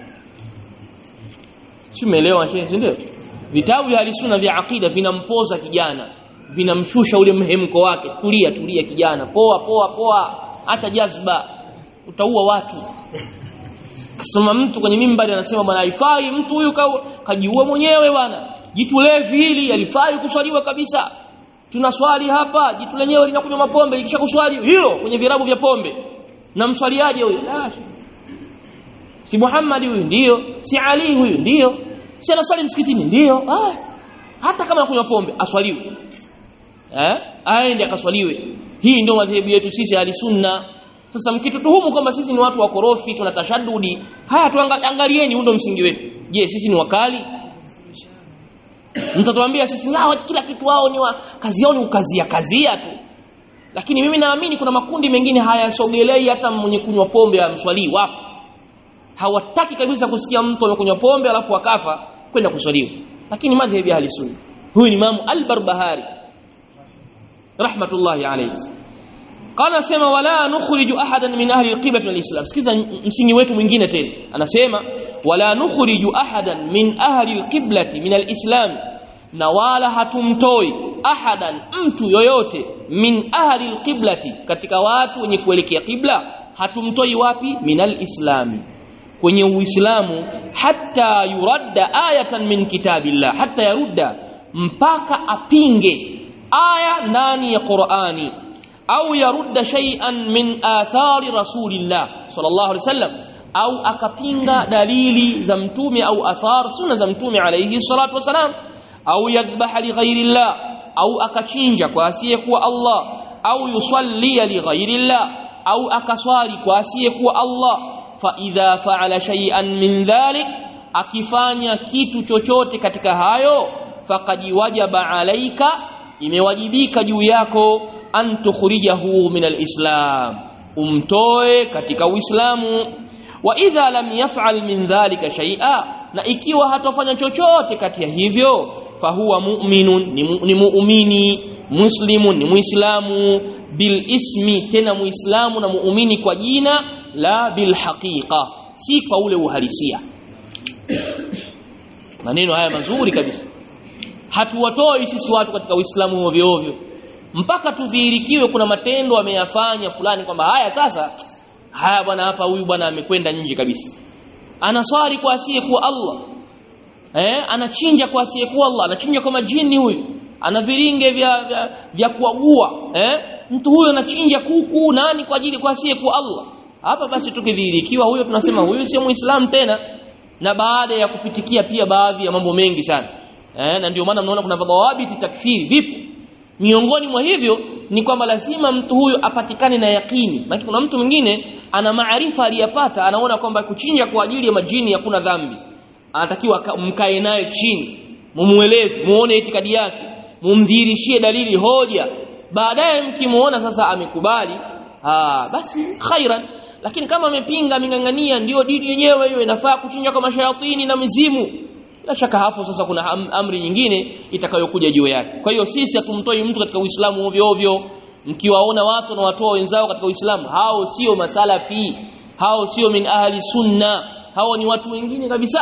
si umeelewa shehe ndio vitabu vya ahli sunna vya akida vinampoza kijana vinamshusha ule mhemko wake tulia tulia kijana poa poa poa hata jazba utaua watu kasema mtu kwenye mimbari anasema bwana haifai mtu huyu kajiua mwenyewe bwana jitu levi hili alifai kuswaliwa kabisa tunaswali hapa jitu lenyewe linakunywa mapombe likisha kuswali hilo kwenye virabu vya pombe na mswaliaje huyo si Muhammad huyu ndio si Ali huyu ndio si anaswali msikitini ndio ah hata kama anakunywa pombe aswaliwe eh aende akaswaliwe hii ndio madhehebu yetu sisi ahli sunna sasa mkitutuhumu kwamba sisi ni watu wakorofi tuna tashadudi haya tuangalieni huo msingi wetu je sisi ni wakali mtatuambia sisi nao kila kitu wao ni wa, kazi yao ni ukazia kazia tu lakini mimi naamini kuna makundi mengine hayasogelei hata mwenye kunywa pombe amswalii wapo hawataki kabisa kusikia mtu amekunywa pombe alafu akafa kwenda kuswaliwa lakini madhhabi ya ahli sunna huyu ni Imam al-Barbahari rahmatullahi alayhi qala sema wala nukhriju ahadan min ahli al-qibla min al-islam sikiza msingi wetu mwingine tena anasema wala nukhriju ahadan min ahli al-qiblati min al-islam na wala hatumtoi ahadan mtu yoyote min ahli al-qiblati katika watu wenye kuelekea qibla hatumtoi wapi min al-islami kwenye uislamu hata yuradda ayatan min kitabillah hata yarudda mpaka apinge aya ndani ya Qur'ani au yarudda shay'an min athari rasulillah sallallahu alaihi wasallam au akapinga dalili za mtume au athar sunna za mtume alayhi salatu wasalam au yadhbaha li ghairillah au akachinja kwa asiyekuwa Allah au yusalli li ghairillah au akaswali kwa asiyekuwa Allah fa idha fa'ala shay'an min dhalik akifanya kitu chochote katika hayo faqad wajaba alaika imewajibika juu yako an tukhrijahu min alislam umtoe katika uislamu wa idha lam yaf'al min dhalika shay'a na ikiwa hatofanya chochote kati ya hivyo fahuwa mu'minun ni, mu, ni muumini muslimun ni muislamu bil ismi tena muislamu na muumini kwa jina la bil haqiqa si kwa ule uhalisia maneno haya mazuri kabisa hatuwatoi sisi watu katika uislamu ovyo ovyo mpaka tudhihirikiwe kuna matendo ameyafanya fulani kwamba haya sasa haya bwana hapa huyu bwana amekwenda nje kabisa anaswali kwa asiye kuwa Allah eh anachinja kwa asiye kuwa Allah anachinja kwa majini huyu ana viringe vya vya, vya kuagua eh mtu huyo anachinja kuku nani kwa ajili kwa asiye kuwa Allah hapa basi tukidhihirikiwa huyo tunasema huyu sio muislamu tena na baada ya kupitikia pia baadhi ya mambo mengi sana eh na ndio maana mnaona kuna dhawabiti takfiri vipo miongoni mwa hivyo ni kwamba lazima mtu huyu apatikane na yakini maana kuna mtu mwingine ana maarifa aliyapata anaona kwamba kuchinja kwa ajili ya majini hakuna dhambi anatakiwa mkae naye chini mumueleze muone itikadi yake mumdhirishie dalili hoja baadaye mkimuona sasa amekubali ah basi khairan lakini kama amepinga amengangania ndio dini yenyewe hiyo inafaa kuchinja kwa mashayatini na mizimu bila shaka hapo sasa kuna am, amri nyingine itakayokuja juu yake kwa hiyo sisi hatumtoi mtu katika Uislamu ovyo ovyo mkiwaona watu na watoa wenzao katika Uislamu hao sio masalafi hao sio min ahli sunna hao ni watu wengine kabisa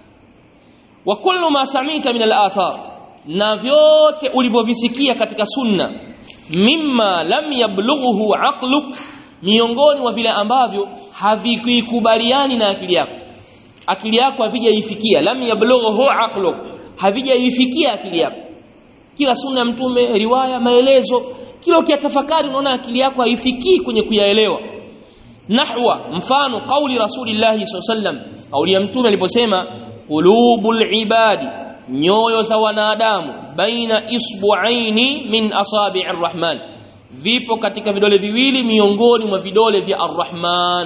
wa kullu ma samita min al-athar na vyote ulivyovisikia katika sunna mimma lam yablughu aqluk miongoni mwa vile ambavyo havikubaliani na akili yako akili yako havijaifikia lam yablughu aqluk havijaifikia akili yako kila sunna mtume riwaya maelezo kila ukiyatafakari unaona akili yako haifikii kwenye kuyaelewa nahwa mfano kauli rasulillahi sallam kauli ya mtume aliposema qulubul ibadi nyoyo za wanadamu baina isbu'aini min asabi'ir rahman vipo katika vidole viwili miongoni mwa vidole vya arrahman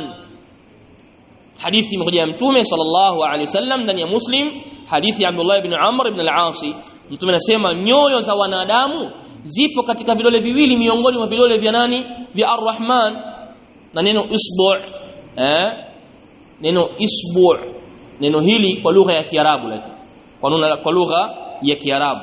hadithi imekuja ya mtume sallallahu alaihi wasallam ndani ya muslim hadithi ya Abdullah ibn Amr ibn al-Asi mtume anasema nyoyo za wanadamu zipo katika vidole viwili miongoni mwa vidole vya nani vya arrahman na neno isbu' eh neno isbu' neno hili kwa lugha ya kiarabu lakini kwa kwa lugha ya kiarabu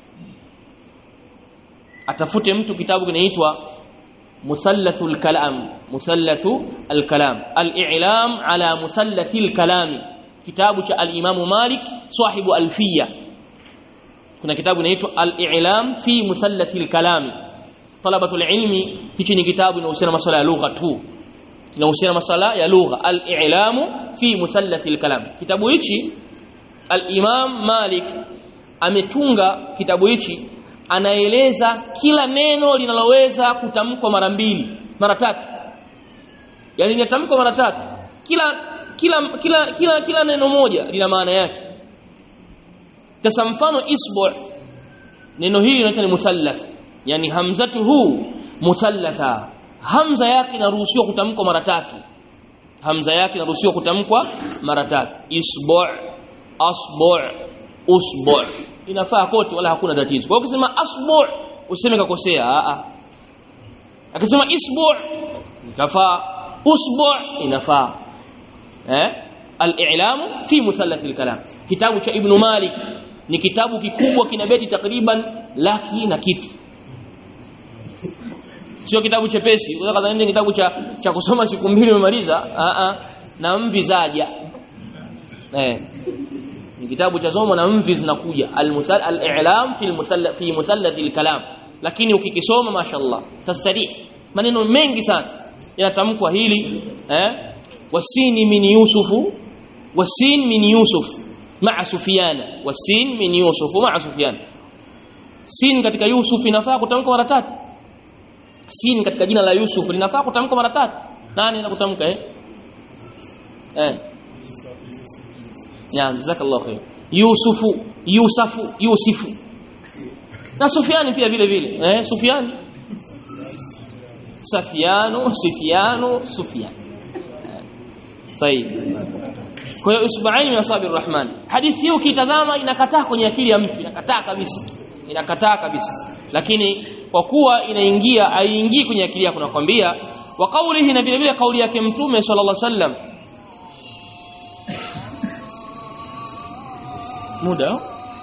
atafute mtu kitabu kinaitwa musallathul kalam musallathu alkalam al-i'lam ala musallathil kalam kitabu cha al-imamu malik sahibu alfiya kuna kitabu kinaitwa al-i'lam fi musallathil kalam talabatul ilmi hichi ni kitabu kinahusiana masuala ya lugha tu kinahusiana masuala ya lugha al-i'lamu fi musallathil kalam kitabu hichi al-imam malik ametunga kitabu hichi anaeleza kila neno linaloweza kutamkwa mara mbili mara tatu yani linatamkwa mara tatu kila kila kila kila kila neno moja lina maana yake sasa mfano isbu neno hili linaitwa ni musallath yani hamzatuhu musallatha hamza yake inaruhusiwa kutamkwa mara tatu hamza yake inaruhusiwa kutamkwa mara tatu isbu asbu usbu inafaa kote wala hakuna tatizo kwa ukisema asbu useme kakosea a a akisema isbu inafaa usbu inafaa eh al-i'lam fi musallath al-kalam kitabu cha ibn malik ni kitabu kikubwa kina beti takriban laki na kitu sio kitabu chepesi unaweza kadhani kitabu cha cha kusoma siku mbili umemaliza a a na mvi zaja eh ni kitabu cha somo na mvi zinakuja al-musal al-i'lam fi al-musalla fi musallath al-kalam lakini ukikisoma mashallah tastarih maneno mengi sana yanatamkwa hili eh wasini min yusufu wasin min yusuf ma'a sufyana wasin min yusuf ma'a sufyan sin katika yusuf inafaa kutamka mara tatu sin katika jina la yusuf linafaa kutamka mara tatu nani anakutamka eh eh ya jazakallahu khair yusufu yusafu yusifu na sufyani pia vile vile eh sufyani safiano sifiano sufyan sahihi kwa hiyo isba'aini min asabi rahman hadithi hiyo ukitazama inakataa kwenye akili ya mtu inakataa kabisa inakataa kabisa lakini kwa kuwa inaingia haingii kwenye akili yako nakwambia wa kaulihi na vile vile kauli yake mtume sallallahu alaihi wasallam muda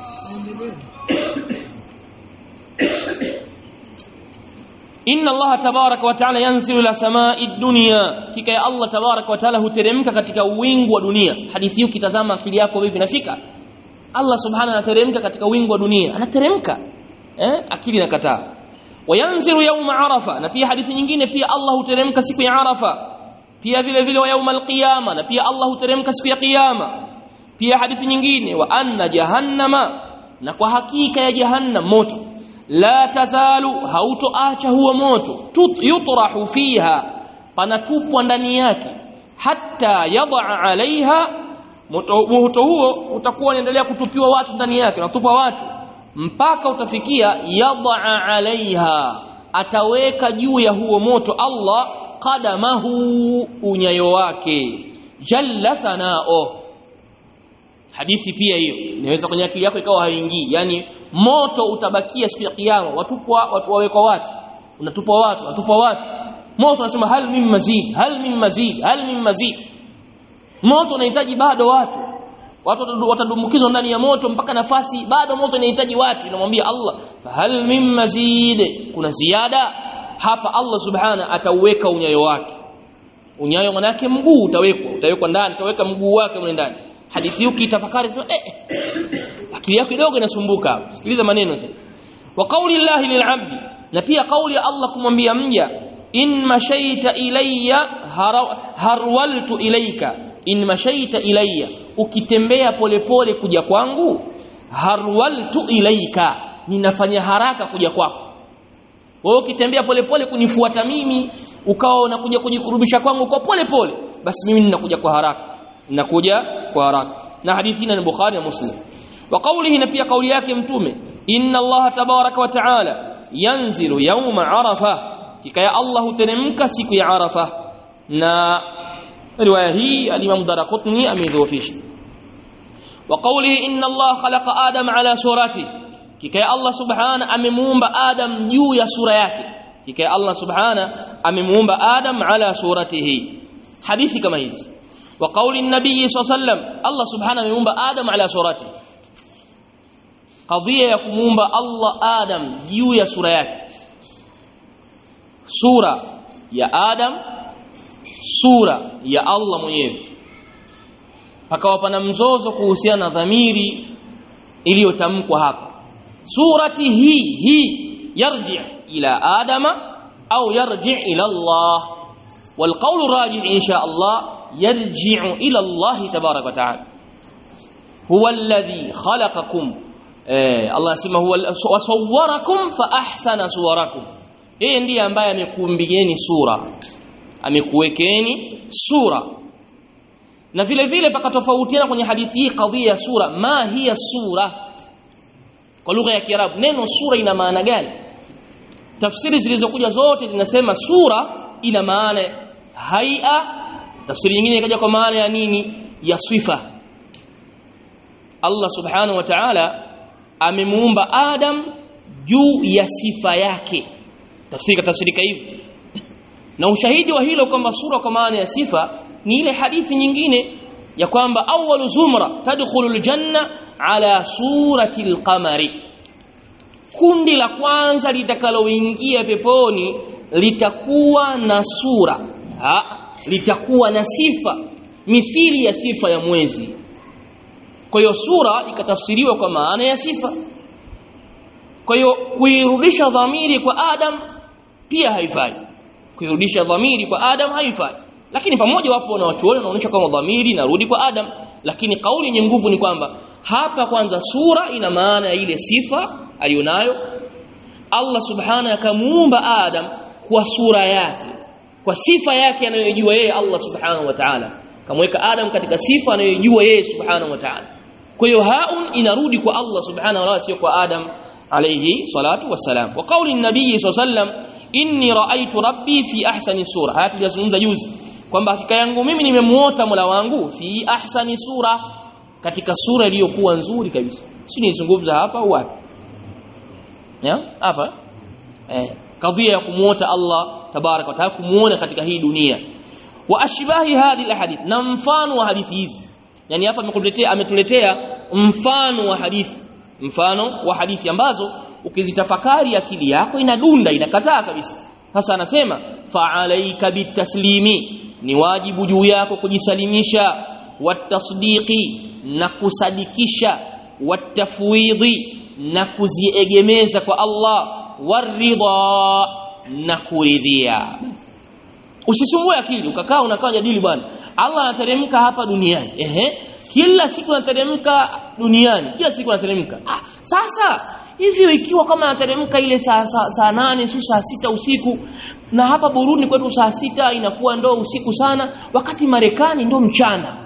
inna Allah tabaraka wa taala yanzilu ila samai dunya kika ya Allah tabaraka wa taala huteremka katika wingu wa dunia hadithi hii ukitazama akili yako vipi nafika Allah subhanahu anateremka katika wingu wa dunia anateremka eh akili inakataa wayanzilu yawma arafa na pia hadithi nyingine pia Allah huteremka siku ya arafa pia vile vile wa yawma alqiyama na pia Allah huteremka siku ya kiyama pia hadithi nyingine wa anna jahannama na kwa hakika ya jahannam moto la tazalu hautoacha huo moto yutrahu fiha panatupwa ndani yake hatta yadha alaiha moto, moto huo utakuwa unaendelea kutupiwa watu ndani yake unatupa watu mpaka utafikia yadha alaiha ataweka juu ya huo moto Allah qadamahu unyayo wake jalla sanao hadithi pia hiyo inaweza kwenye akili yako ikawa haingii yani moto utabakia siku ya kiyama watupwa watu wawekwa watu unatupwa watu unatupwa watu moto unasema hal min mazid hal min mazid hal min mazid moto unahitaji bado watu watu watadumbukizwa ndani ya moto mpaka nafasi bado moto inahitaji watu inamwambia Allah hal min mazid kuna ziada hapa Allah subhana atauweka unyayo wake unyayo manake mguu utawekwa utawekwa ndani utaweka mguu wake mle ndani hadithi hii ukitafakari sema eh akili yako kidogo inasumbuka sikiliza maneno sasa wa qauli llahi lil'abdi na pia kauli ya Allah kumwambia mja in mashaita ilayya harwaltu ilayka in mashaita ilayya ukitembea polepole kuja kwangu harwaltu ilayka ninafanya haraka kuja kwako wewe ukitembea polepole kunifuata mimi ukawa unakuja kujikurubisha kwangu kwa polepole basi mimi ninakuja kwa haraka ninakuja kwa haraka na hadithi ni Bukhari na Muslim wa qawlihi na pia kauli yake mtume inna Allah tabaraka wa taala yanzilu yawma arafa kikaya Allah huteremka siku ya arafa na riwaya hii al-Imam Daraqutni amedhoofisha wa qawlihi inna Allah khalaqa Adam ala surati kikaya Allah subhana amemuumba Adam juu ya sura yake kikaya Allah subhana amemuumba Adam ala suratihi hadithi kama hizi وقول النبي صلى الله عليه وسلم الله سبحانه ameumba Adam ala surati qadhiya ya kumuumba Allah Adam juu ya sura yake sura ya Adam sura ya Allah mwenyewe pakawa pana mzozo kuhusiana na dhamiri iliyotamkwa hapa surati hii hii yarji ila adama au yarji ila Allah والقول الراجح إن شاء الله يرجع إلى الله تبارك وتعالى هو الذي خلقكم eh, Allah asema huwa wasawwarakum fa ahsana suwarakum yeye ndiye ambaye amekuumbieni sura amekuwekeni sura na vile vile pakatofautiana kwenye hadithi hii kadhia ya sura ma hiya sura kwa lugha ya Kiarabu neno sura ina maana gani tafsiri zilizokuja zote zinasema sura ina maana haia tafsiri nyingine ikaja kwa maana ya nini ya sifa Allah subhanahu wa ta'ala amemuumba Adam juu ya sifa yake tafsiri katafsirika hivi na ushahidi wa hilo kwamba sura kwa maana ya sifa ni ile hadithi nyingine ya kwamba awwalu zumra tadkhulu aljanna ala surati alqamari kundi la kwanza litakaloingia peponi litakuwa na sura ha, litakuwa na sifa mithili ya sifa ya mwezi kwa hiyo sura ikatafsiriwa kwa maana ya sifa kwa hiyo kuirudisha dhamiri kwa Adam pia haifai kuirudisha dhamiri kwa Adam haifai lakini pamoja wapo na watu wanaonyesha kama dhamiri inarudi kwa Adam lakini kauli yenye nguvu ni kwamba hapa kwanza sura ina maana ya ile sifa alionayo Allah subhanahu akamuumba Adam kwa sura yake kwa sifa yake anayojua yeye Allah subhanahu wa ta'ala kamweka Adam katika sifa anayojua yeye subhanahu wa ta'ala kwa hiyo haun inarudi kwa Allah subhanahu wa ta'ala sio kwa Adam alayhi salatu wassalam wa kauli nabii sallam inni raaitu rabbi fi ahsani sura haya tulizungumza juzi kwamba hakika yangu mimi nimemuota Mola wangu fi ahsani sura katika sura iliyokuwa nzuri kabisa si nizungumza hapa au wapi ya hapa eh kadhia ya kumuota Allah tabarak wa taala kumuona katika hii dunia wa ashbahi hadhihi alhadith na mfano wa hadithi hizi yani hapa amekuletea ametuletea mfano wa hadithi mfano wa hadithi ambazo ukizitafakari akili yako inadunda inakataa kabisa sasa anasema fa alayka bitaslimi ni wajibu juu yako kujisalimisha watasdiqi na kusadikisha watafwidhi na kuziegemeza kwa Allah waridha na kuridhia usisumbue akili ukakaa unakaa jadili bwana Allah anateremka hapa duniani ehe kila siku anateremka duniani kila siku anateremka ah sasa hivi ikiwa kama anateremka ile saa saa, saa nane su saa sita usiku na hapa Burundi kwetu saa sita inakuwa ndo usiku sana wakati Marekani ndo mchana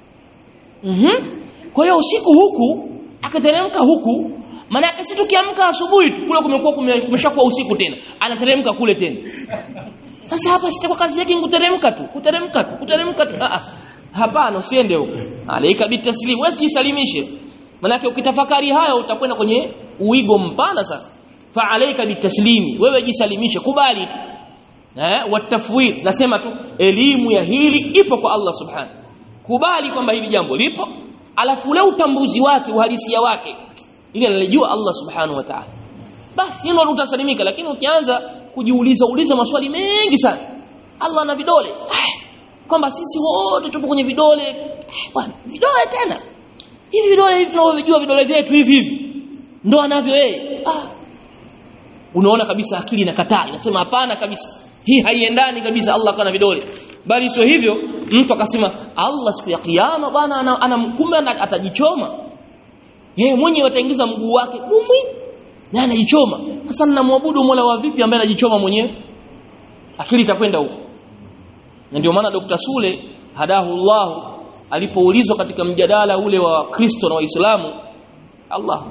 mhm kwa hiyo usiku huku akateremka huku maana yake si tukiamka asubuhi tu kule kumekuwa kumeshakuwa usiku tena anateremka kule tena sasa hapa sitakuwa kazi yake kuteremka tu kuteremka tu kuteremka tu ah hapana usiende huko alaika bitaslim wewe jisalimishe maana yake ukitafakari hayo utakwenda kwenye uigo mpana sana fa alaika bitaslimi wewe jisalimishe kubali tu eh watafwid nasema tu elimu ya hili ipo kwa Allah subhanahu kubali kwamba hili jambo lipo alafu ule utambuzi wake uhalisia wake ili analijua Allah subhanahu wa ta'ala basi hilo utasalimika lakini ukianza kujiuliza uliza maswali mengi sana Allah ana vidole kwamba sisi wote tupo kwenye vidole bwana vidole tena hivi vidole hivi tunavyojua vidole vyetu hivi hivi ndo anavyo yeye ah unaona kabisa akili inakataa inasema hapana kabisa hii haiendani kabisa Allah kana vidole bali sio hivyo mtu akasema Allah siku ya kiyama bwana anamkumbe ana, atajichoma yeye mwenyewe ataingiza mguu wake umwi na anajichoma sasa ninamwabudu Mola wa vipi ambaye anajichoma mwenyewe akili itakwenda huko na ndio maana Dr. Sule hadahu Allah alipoulizwa katika mjadala ule wa Kristo na Waislamu Allah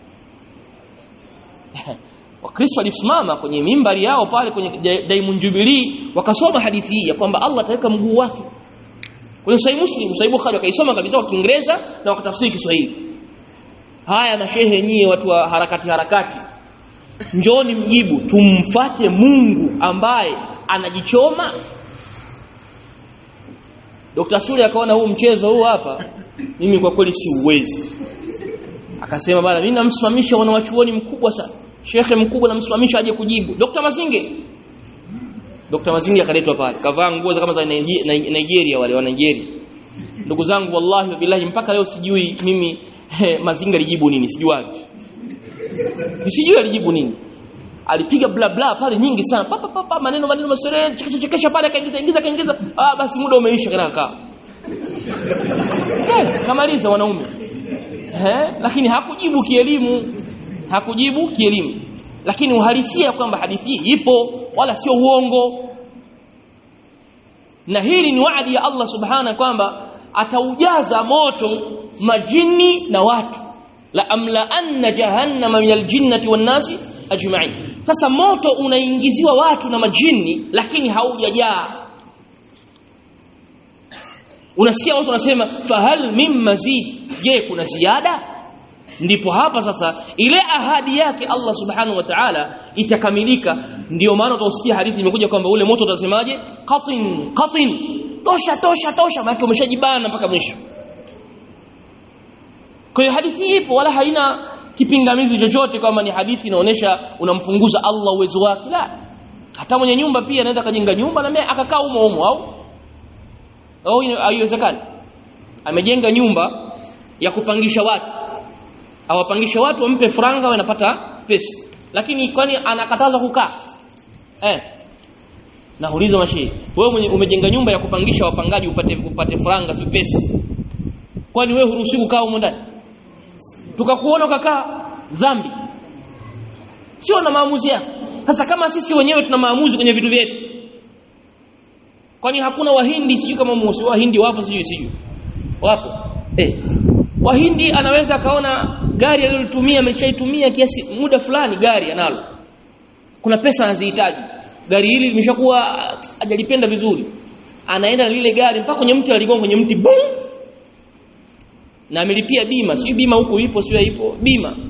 Wakristo walisimama kwenye mimbari yao pale kwenye Diamond Jubilee wakasoma hadithi hii ya kwamba Allah ataweka mguu wake kwenye Sahih Muslim Sahih Bukhari wakaisoma kabisa kwa Kiingereza na wakatafsiri Kiswahili haya mashehe nyie watu wa harakati harakati njoni mjibu tumfate Mungu ambaye anajichoma Dr. Sule akaona huu mchezo huu hapa mimi kwa kweli si uwezi akasema bana mimi namsimamisha wanawachuoni mkubwa sana shekhe mkubwa namsimamisha aje kujibu Dr. Mazinge Dr. Mazinge akaletwa pale kavaa nguo kama za Nigeria wale wa Nigeria ndugu zangu wallahi billahi mpaka leo sijui mimi he, Mazinge alijibu nini sijuaje sijui alijibu nini alipiga bla bla pale nyingi sana pa, pa, pa, pa maneno maneno masere chekesha pale kaingiza ingiza kaingiza ah basi muda umeisha kana kaa yeah, kamaliza wanaume eh lakini hakujibu kielimu hakujibu kielimu lakini uhalisia kwamba hadithi hii ipo wala sio uongo na hili ni waadi ya Allah subhana kwamba ataujaza moto majini na watu la amla anna jahannama min aljinnati wan nasi ajma'in sasa moto unaingiziwa watu na majini lakini haujajaa unasikia watu wanasema fahal min mazid je kuna ziada ndipo hapa sasa ile ahadi yake Allah subhanahu wa ta'ala itakamilika ndio maana utasikia hadithi imekuja kwamba ule moto utasemaje qatin qatin tosha tosha tosha maana umeshajibana mpaka mwisho kwa hiyo hadithi ipo wala haina kipingamizi chochote kama ni hadithi inaonyesha unampunguza Allah uwezo wake la hata mwenye nyumba pia anaweza kajenga nyumba na akakaa humo humo au au haiwezekani amejenga nyumba ya kupangisha watu awapangisha watu wampe franga wanapata pesa lakini kwani anakatazwa kukaa eh nauliza mashi wewe mwenye umejenga nyumba ya kupangisha wapangaji upate upate franga si pesa kwani wewe huruhusiwi kukaa humo ndani tukakuona ukakaa dhambi sio na maamuzi yako sasa kama sisi wenyewe tuna maamuzi kwenye vitu vyetu kwani hakuna wahindi sijui kama musi wahindi wapo sijui sijui wapo eh wahindi anaweza akaona gari alilotumia ameshaitumia kiasi muda fulani gari analo kuna pesa anazihitaji gari hili limeshakuwa hajalipenda vizuri anaenda na lile gari mpaka kwenye mti aligonga kwenye mti boom na amelipia bima sio bima huko ipo sio ipo bima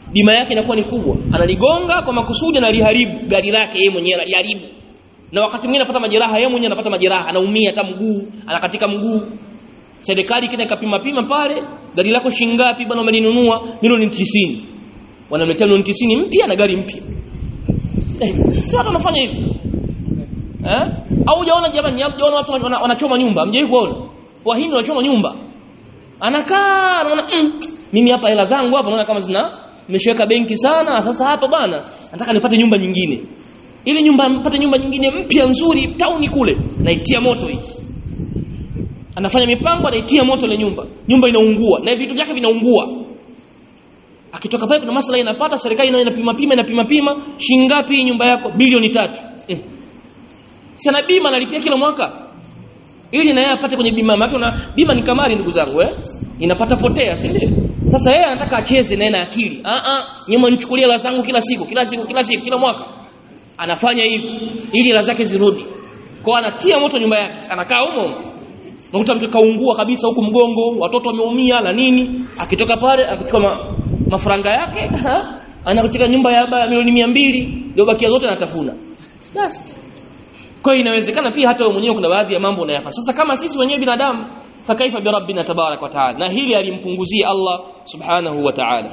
bima yake inakuwa ni kubwa analigonga kwa makusudi analiharibu gari lake yeye mwenyewe analiharibu na wakati mwingine anapata majeraha yeye mwenyewe anapata majeraha anaumia hata mguu anakatika mguu serikali kile kapima pima pale gari lako shingapi bwana umelinunua milioni 90 wanamletea milioni 90 mpya na gari mpya eh, si watu wanafanya hivyo eh au hujaona jamani hujaona watu wana- wanachoma nyumba hamjawahi kuona wahindi wanachoma nyumba anakaa anaona mm, mimi hapa hela zangu hapa naona kama zina nimeshaweka benki sana sasa hapa bana nataka nipate nyumba nyingine ili nyumba nipate nyumba nyingine mpya nzuri tauni kule naitia moto hii anafanya mipango anaitia moto ile nyumba nyumba inaungua na vitu vyake vinaungua akitoka pale kuna maslahi inapata serikali nayo inapima pima inapima pima shingapi hii nyumba yako bilioni tatu mm. si ana bima analipia kila mwaka ili na yeye apate kwenye bima yake na bima ni kamari ndugu zangu eh inapata potea si ndio sasa yeye anataka acheze na yeye na akili a a nyuma nichukulie hela zangu kila siku kila siku kila siku kila mwaka anafanya hivi ili hela zake zirudi kwa anatia moto nyumba yake anakaa humo unakuta mtu kaungua kabisa huku mgongo watoto wameumia na nini akitoka pale akichukua ma, mafaranga yake anakutika nyumba ya baba milioni 200 ndio bakia zote anatafuna basi kwa hiyo inawezekana pia hata wewe mwenyewe kuna baadhi ya mambo unayafanya sasa kama sisi wenyewe binadamu fakaifa bi rabbina tabarak wa taala na hili alimpunguzia Allah subhanahu wa ta'ala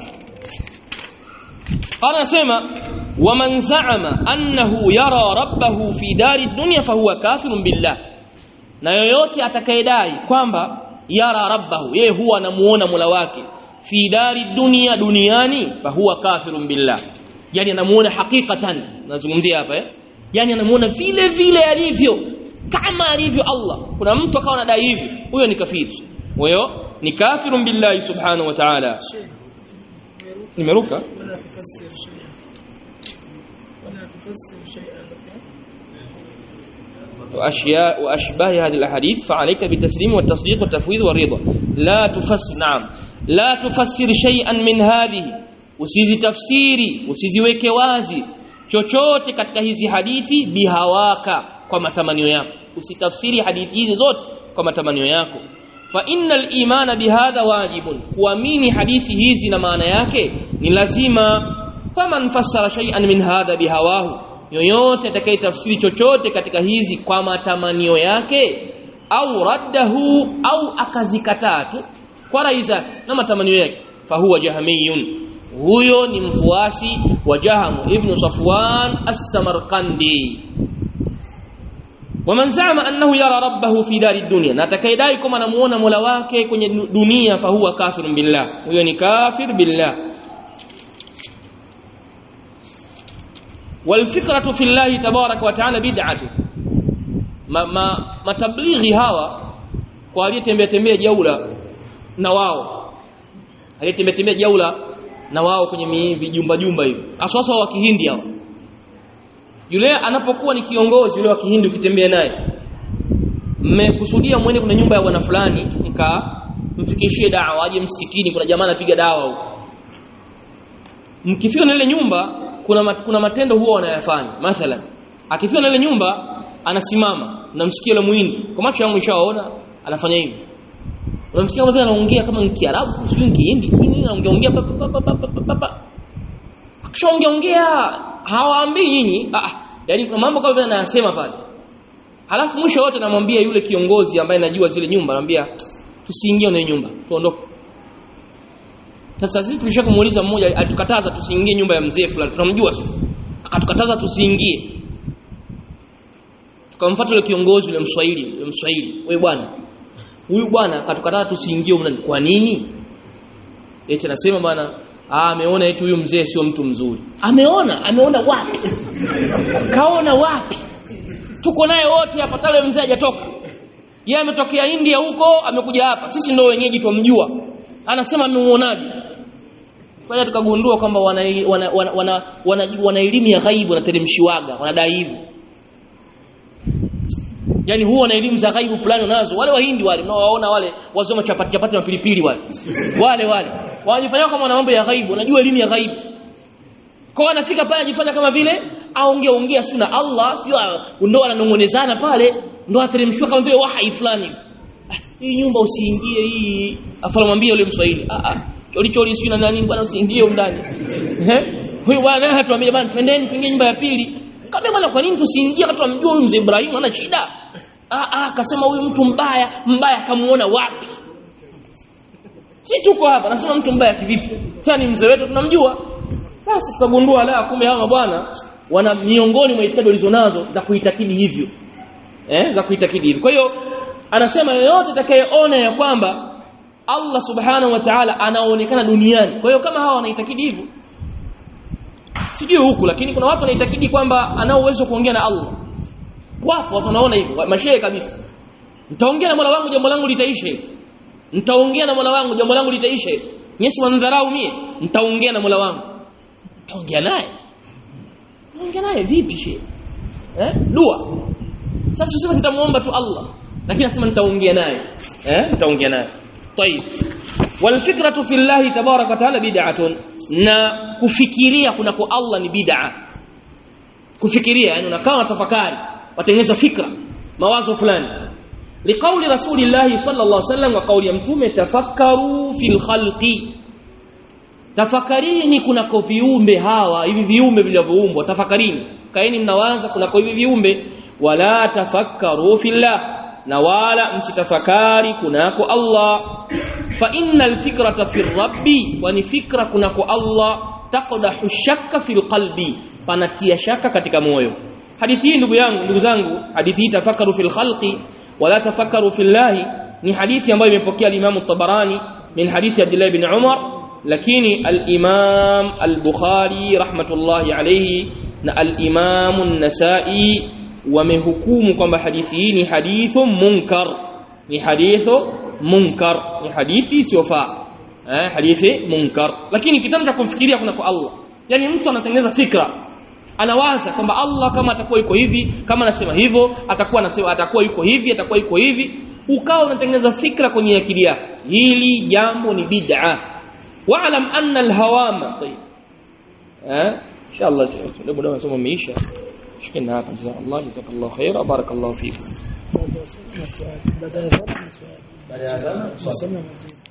قال anasema waman za'ama annahu yara rabbahu fi dari dunya fahuwa kafirun billah na yoyote atakayedai kwamba yara rabbahu yeye huwa anamuona Mola wake fi dari dunya duniani fahuwa kafirun billah yani anamuona hakikatan nazungumzia hapa eh yani anamuona vile vile alivyo kama alivyo Allah kuna mtu akawa anadai hivi huyo ni kafiri huyo ni kafirun billahi subhanahu wa ta'ala شيء nimeruka ولا تفسر شيئا ولا تفسر شيئا دكتور وأشياء وأشباه هذه الأحاديث فعليك بالتسليم والتصديق والتفويض والرضا لا تفسر نعم لا تفسر شيئا من هذه usizi tafsiri usiziweke wazi chochote katika hizi hadithi bihawaka kwa matamanio yako usitafsiri hadithi hizi zote kwa matamanio yako fa innal imana bihadha wajibun kuamini hadithi hizi na maana yake ni lazima faman fassara shay'an min hadha bihawahu yoyote atakayetafsiri chochote katika hizi kwa matamanio yake au raddahu au akazikataa tu kwa rai zake na matamanio yake fahuwa jahamiyun huyo ni mfuasi wa Jahamu ibn Safwan as-Samarqandi waman zama annahu yara rabbahu fi dari dunya na atakayedai kama anamuona Mola wake kwenye dunia fahuwa kafirun billah huyo ni kafir billah والفكره في الله تبارك وتعالى بدعه ما ما matablighi hawa kwa aliyetembea tembea jaula na wao aliyetembea tembea jaula na wao kwenye mi- vijumba jumba hivi aswaswa wa kihindi hao yule anapokuwa ni kiongozi yule wa kihindi ukitembea naye mmekusudia mwende kuna nyumba ya bwana fulani mka mfikishie dawa aje msikitini kuna jamaa anapiga dawa huko mkifika na ile nyumba kuna mat, kuna matendo huwa wanayafanya mathalan akifika na ile nyumba anasimama unamsikia yule muhindi kwa macho yangu nishaona anafanya hivi unamsikia kama vile anaongea kama ni Kiarabu sio Kihindi sio nini anaongea ongea pa pa pa pa pa pa pa pa akishaongea ongea hawaambii nyinyi ah ah, yani kuna mambo kama vile anayasema pale halafu mwisho wote namwambia yule kiongozi ambaye najua zile nyumba anamwambia tusiingie kwenye nyumba tuondoke sasa sisi tulishakumuuliza mmoja atukataza tusiingie nyumba ya mzee fulani tunamjua sisi akatukataza tusiingie tukamfuata yule kiongozi yule mswahili yule mswahili wewe bwana huyu bwana akatukataza tusiingie huko ndani kwa nini eti anasema bwana ah ameona eti huyu mzee sio mtu mzuri ameona ameona wapi kaona wapi tuko naye wote hapa tale mzee hajatoka yeye ametokea India huko amekuja hapa sisi ndio wenyeji tumjua anasema amemuonaje kwa hiyo tukagundua kwamba wana wana wana, wana, wana, wana elimu ya ghaibu wanateremshiwaga wanadai hivyo yani huwa na elimu za ghaibu fulani nazo wale wahindi wale unaowaona wale wazoma chapati chapati na pilipili wale wale wale wanajifanya kama wana mambo ya ghaibu wanajua elimu ya ghaibu kwa anafika pale anajifanya kama vile aongea ongea si na Allah sio ndo ananongonezana pale ndo ateremshwa kama vile wahai fulani Ah, hii nyumba usiingie hii afala mwambie yule mswahili ah ah choli choli sio na nani bwana usiingie ndani eh huyu bwana hatuambia bwana twendeni tuingie nyumba ya pili kama bwana kwa nini tusiingie kama tunamjua huyu mzee Ibrahim ana shida ah ah akasema huyu mtu mbaya mbaya kamuona wapi si tuko hapa nasema mtu mbaya kivipi tena ni mzee wetu tunamjua sasa tutagundua la kumbe hawa bwana wana miongoni mwa itikadi walizonazo za kuitakidi hivyo eh za kuitakidi hivyo kwa hiyo anasema yeyote atakayeona ya kwamba Allah subhanahu wa ta'ala anaonekana duniani kwa hiyo kama hawa wanaitakidi hivyo sijui huku lakini kuna watu wanaitakidi kwamba ana uwezo kuongea na Allah wapo watu wanaona hivyo mashehe kabisa nitaongea na Mola wangu jambo langu litaisha nitaongea na Mola wangu jambo langu litaisha nyesi wanadharau mie nitaongea na Mola wangu nitaongea naye nitaongea naye vipi shehe eh dua sasa useme nitamuomba tu Allah lakini nasema nitaongea naye eh nitaongea naye طيب والفكره في الله تبارك وتعالى بدعه na kufikiria kunako Allah ni bid'a kufikiria yani unakaa tafakari watengeneza fikra mawazo fulani liqauli rasulillah sallallahu alaihi wasallam wa kauli ya mtume tafakkaru fil khalqi tafakarini kunako viumbe hawa hivi viumbe vilivyoumbwa tafakarini kaeni mnawaza kunako hivi viumbe wala tafakkaru fillah na wala msitafakari kunako Allah fa innal fikrata fi rabbi wa ni fikra kunako Allah taqdahu shakka fil qalbi panatia shaka katika moyo hadithi hii ndugu yangu ndugu zangu hadithi hii tafakaru fil khalqi wala tafakaru fillahi ni hadithi ambayo imepokea al-Imam at-Tabarani min hadithi Abdullah ibn Umar lakini al-Imam al-Bukhari rahmatullahi alayhi na al-Imam an-Nasa'i wamehukumu kwamba hadithi hii ni hadithu munkar ni hadithu munkar ni hadithi isiyofaa eh hadithi munkar lakini kitendo cha kumfikiria kuna kwa Allah yani mtu anatengeneza fikra anawaza kwamba Allah kama atakuwa yuko hivi kama anasema hivyo atakuwa anasema atakuwa yuko hivi atakuwa yuko hivi ukawa unatengeneza fikra kwenye akili yako hili jambo ni bid'a wa'lam anna al-hawama tayyib eh inshallah ndio muda masomo umeisha شكرا هذا جزاك الله جزاك الله خيرا بارك الله فيكم baada ya swali baada ya swali بعد هذا swali